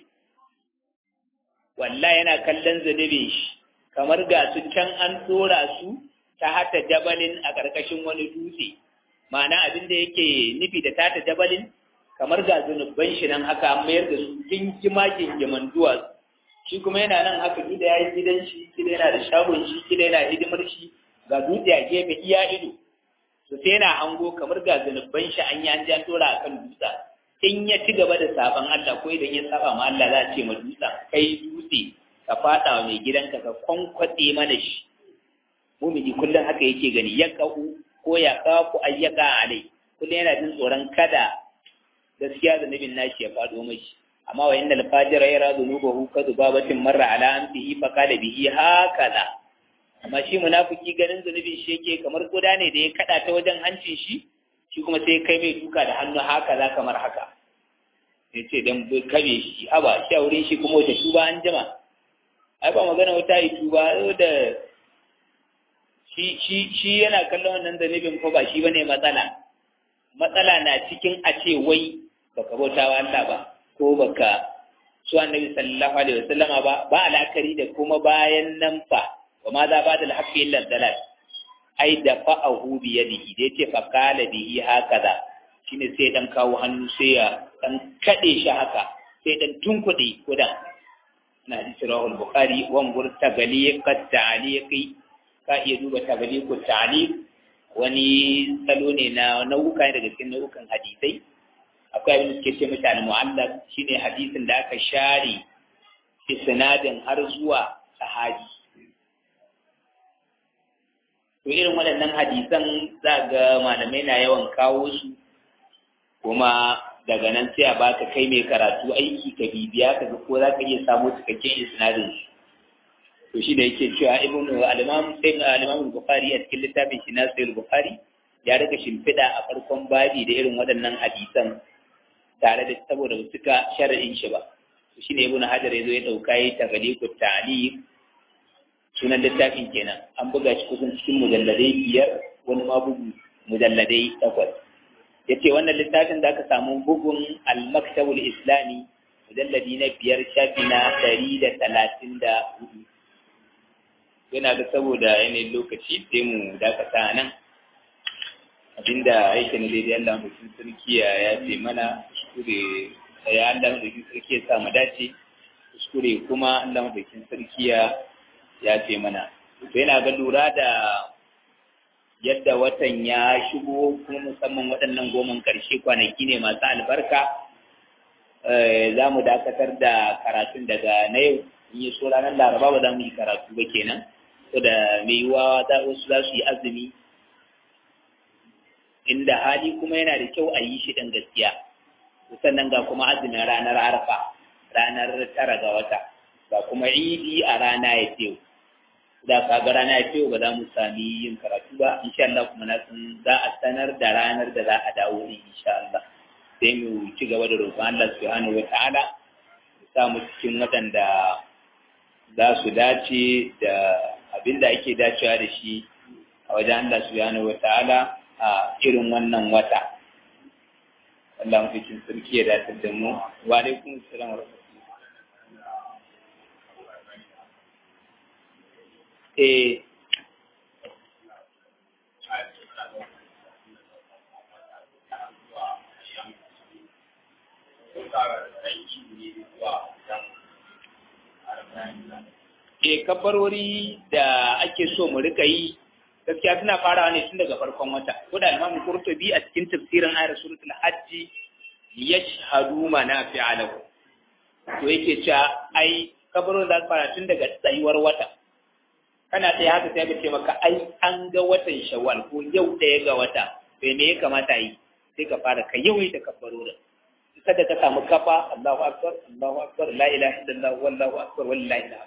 wallahi yana kallon zunubin shi kamar ga su can an dora su ta hata jabalin a ƙarƙashin wani dutse ma'ana abin da yake nufi da tata jabalin kamar ga zunubban shi nan haka an mayar da su gingima gingiman duwatsu shi kuma yana nan haka gida ya yi gidan shi gida yana da shagon shi gida yana hidimar shi ga dutse a gefe iya ido to sai yana hango kamar ga zunubban shi an yi an ja tora a kan dutsa in ya ci gaba da saban Allah ko idan ya saba ma Allah za a ce ma dutsa kai dutse ka fada wa mai gidanka ka kwankwaɗe mana shi mumini kullum haka yake gani ya ka'u ko ya kafu ayyaka alai kullum yana jin tsoron kada gaskiya da nabin nashi ya faɗo mashi amma wa innal fajira yara dhunubahu ka dubabatin marra ala anfihi fa qala bihi hakaza amma shi munafiki ganin zunubin shi yake kamar koda ne da ya kada ta wajen hancin shi shi kuma sai kai mai duka da hannu hakaza kamar haka ya ce dan kabe shi haba shi a wurin shi kuma wata tuba an jima ai ba magana wata yi tuba da shi shi shi yana kallon wannan zanibin ko ba shi bane matsala matsala na cikin a ce wai baka bauta wa Allah ba ko baka su annabi sallallahu alaihi wasallama ba ba alakari da kuma bayan nan fa wa ma za ba da alhaqqi illa dalal ai da fa'ahu bi yadihi da yace fa qala bihi hakaza shine sai dan kawo hannu sai ya dan kade shi haka sai dan tunkuɗe kudan na hadisi rawahul bukhari wa ngur tagaliqat ta'liqi ka iya duba tagaliqut ta'liq wani salo ne na nau'uka daga cikin nau'ukan hadisai akwai abin da suke ce mata al-mu'allaq shine hadisin da aka share isnadin har zuwa sahabi to irin waɗannan hadisan za ga malamai na yawan kawo su kuma daga nan sai a baka kai mai karatu aiki ka bibiya ka ga ko za ka iya samu cikakken isnadin to shi da yake cewa ibn al-imam sai al-imam bukhari a cikin littafin shi na sahih bukhari ya rika shimfiɗa a farkon babi da irin waɗannan hadisan tare da saboda ba suka shar'in shi ba to shine ibn hajar yazo ya dauka yi tagaliqu ta'liq sunan littafin kenan an buga shi kusan cikin mujalladai biyar wani ma bugu mujalladai takwas ya ce wannan littafin da aka samu bugun al-maktabul islami mujalladi na biyar shafi na ɗari da talatin da hudu yana ga saboda yanayin lokaci sai mu dakata nan abinda yake na daidai Allah mutum sarki ya ce mana kuskure ya Allah mutum sarki ya sa mu dace kuskure kuma Allah mutum sarki ya ya ce mana to yana ga lura da yadda watan ya shigo kuma musamman waɗannan goman ƙarshe kwanaki ne masu albarka za mu dakatar da karatun daga na yau in yi so ranar laraba ba za mu yi karatu ba kenan so da mai yiwuwa wasu za su yi azumi inda hali kuma yana da kyau a yi shi ɗin gaskiya sannan ga kuma azumin ranar arfa ranar tara ga wata ga kuma idi a rana ya ce da ka ga rana ya ce ba za mu sami yin karatu ba insha Allah kuma na san za a sanar da ranar da za a dawo ne insha Allah sai mu ci gaba da roƙon Allah subhanahu wataala ya sa mu cikin waɗanda za su dace da abin da ake dacewa da shi a wajen Allah subhanahu wataala a irin wannan wata Allah mu cikin sarki ya dace da mu wa alaikum assalam wa rahmatullahi eh e kabbarori da ake so mu rika yi gaskiya suna farawa ne tun daga farkon wata ko da Imam Qurtubi a cikin tafsirin ayar suratul hajj yashhadu manafi'a lahu to yake cewa ai kabbarorin za su fara tun daga tsayuwar wata kana tsaye haka sai ka ce maka ai an ga watan shawwal ko yau ɗaya ga wata sai me ya kamata yi sai ka fara ka yawaita kabbarorin kada ka samu kafa Allahu akbar Allahu akbar la ilaha illallah wallahu akbar wallahi alhamd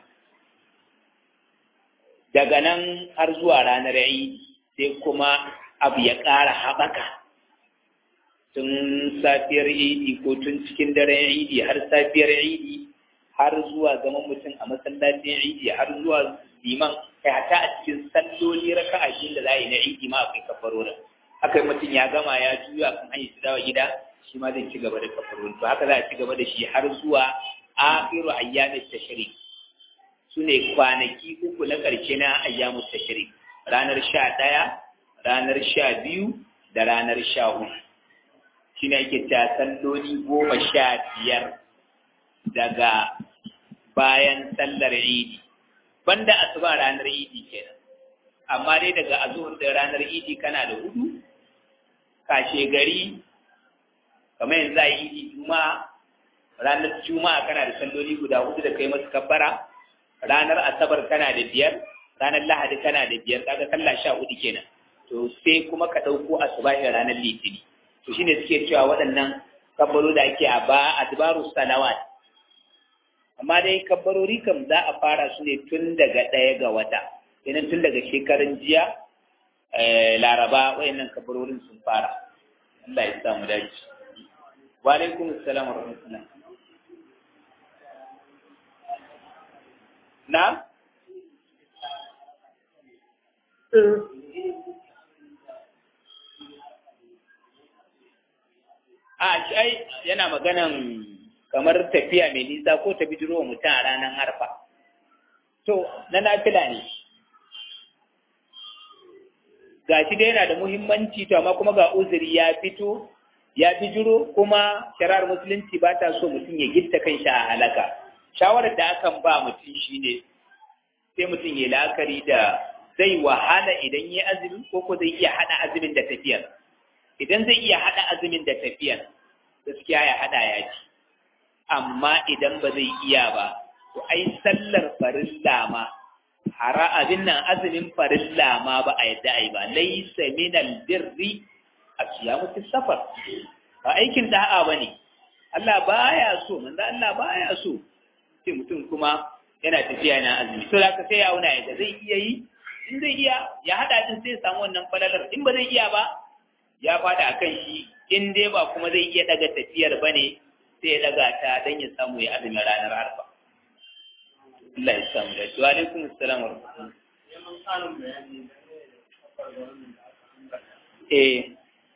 daga nan har zuwa ranar Eid sai kuma abu ya ƙara haɓaka tun safiyar Eid ko tun cikin daren Eid har safiyar Eid har zuwa zaman mutum a masallacin Eid har zuwa liman kai hata a cikin salloli raka'a da za a yi na Eid ma akwai kafarorin haka mutum ya gama ya juya kan hanyar su dawo gida shi ma zai ci gaba da kafarorin to haka za a ci gaba da shi har zuwa akhiru ayyamin tashrik su ne kwanaki uku na ƙarshe na ayyamu tashrik ranar sha ɗaya ranar sha biyu da ranar sha uku shi ne ake ta salloli goma sha biyar daga bayan sallar idi banda asuba ranar idi kenan amma dai daga azuhur da ranar idi kana da hudu kashe gari kamar yanzu a idi juma'a ranar juma'a kana da salloli guda hudu da kai masu kabbara ranar asabar kana da biyar ranar lahadi kana da biyar kaga sallah sha hudu kenan to sai kuma ka ɗauko asubahin ranar litini to shine suke cewa waɗannan kabbaro da ake a ba adbaru salawat amma dai kabbarori kam za a fara su ne tun daga ɗaya ga wata idan tun daga shekarun jiya laraba wayannan kabbarorin sun fara Allah ya sa mu dace wa alaikum assalam wa rahmatullah na a ai yana maganan kamar tafiya mai nisa ko ta bijiro mutum a ranar harfa to na nafila ne ga shi dai yana da muhimmanci to amma kuma ga uzuri ya fito ya bijiro kuma shari'ar musulunci ba ta so mutum ya gitta kan shi a halaka shawarar da akan ba mutum shine sai mutum ya la'akari da zai wahala idan ya azumi ko ko zai iya hada azumin da tafiyar idan zai iya hada azumin da tafiyar gaskiya ya hada ya ci amma idan ba zai iya ba to ai sallar farilla ma hara abin nan azumin farilla ma ba a yadda ai ba laysa minal birri asiyamu fi safar ba aikin da'a bane Allah baya so manzo Allah baya so sai mutum kuma yana tafiya yana azumi to da sai ya auna yadda zai iya yi in zai iya ya hada din sai ya samu wannan falalar in ba zai iya ba ya fada akan shi in dai ba kuma zai iya daga tafiyar bane sai ya daga ta dan ya samu ya azumi ranar arfa Allah ya samu da shi wa alaikum assalam wa eh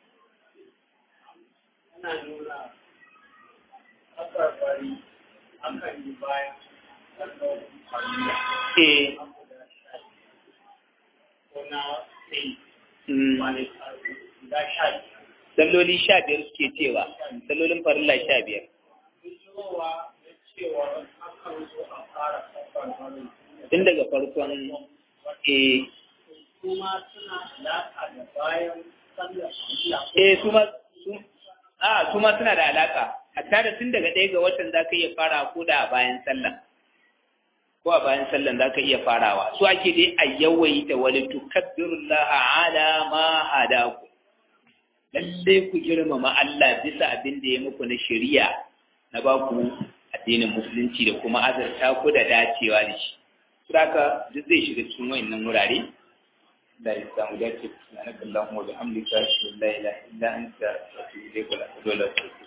ana nuna akwai akan yi bayan eh salloli sha biyar suke cewa sallolin farilla sha biyar tun daga farkon eh kuma suna alaƙa da bayan sallar eh su ma su- a su ma suna da alaka hatta da tun daga ɗaya ga watan za ka iya fara ko da a bayan sallah ko a bayan sallan za ka iya farawa su ake dai a yawaita wani tukabbirullaha ala ma hadaku lalle ku girmama Allah bisa abin da ya muku na shari'a na ba ku addinin musulunci da kuma azarta ku da dacewa da shi Saka duk zai shiga cikin wayannan wurare da ya samu dace subhanakallahumma wa bihamdika ashhadu an la ilaha illa anta astaghfiruka wa atubu ilaik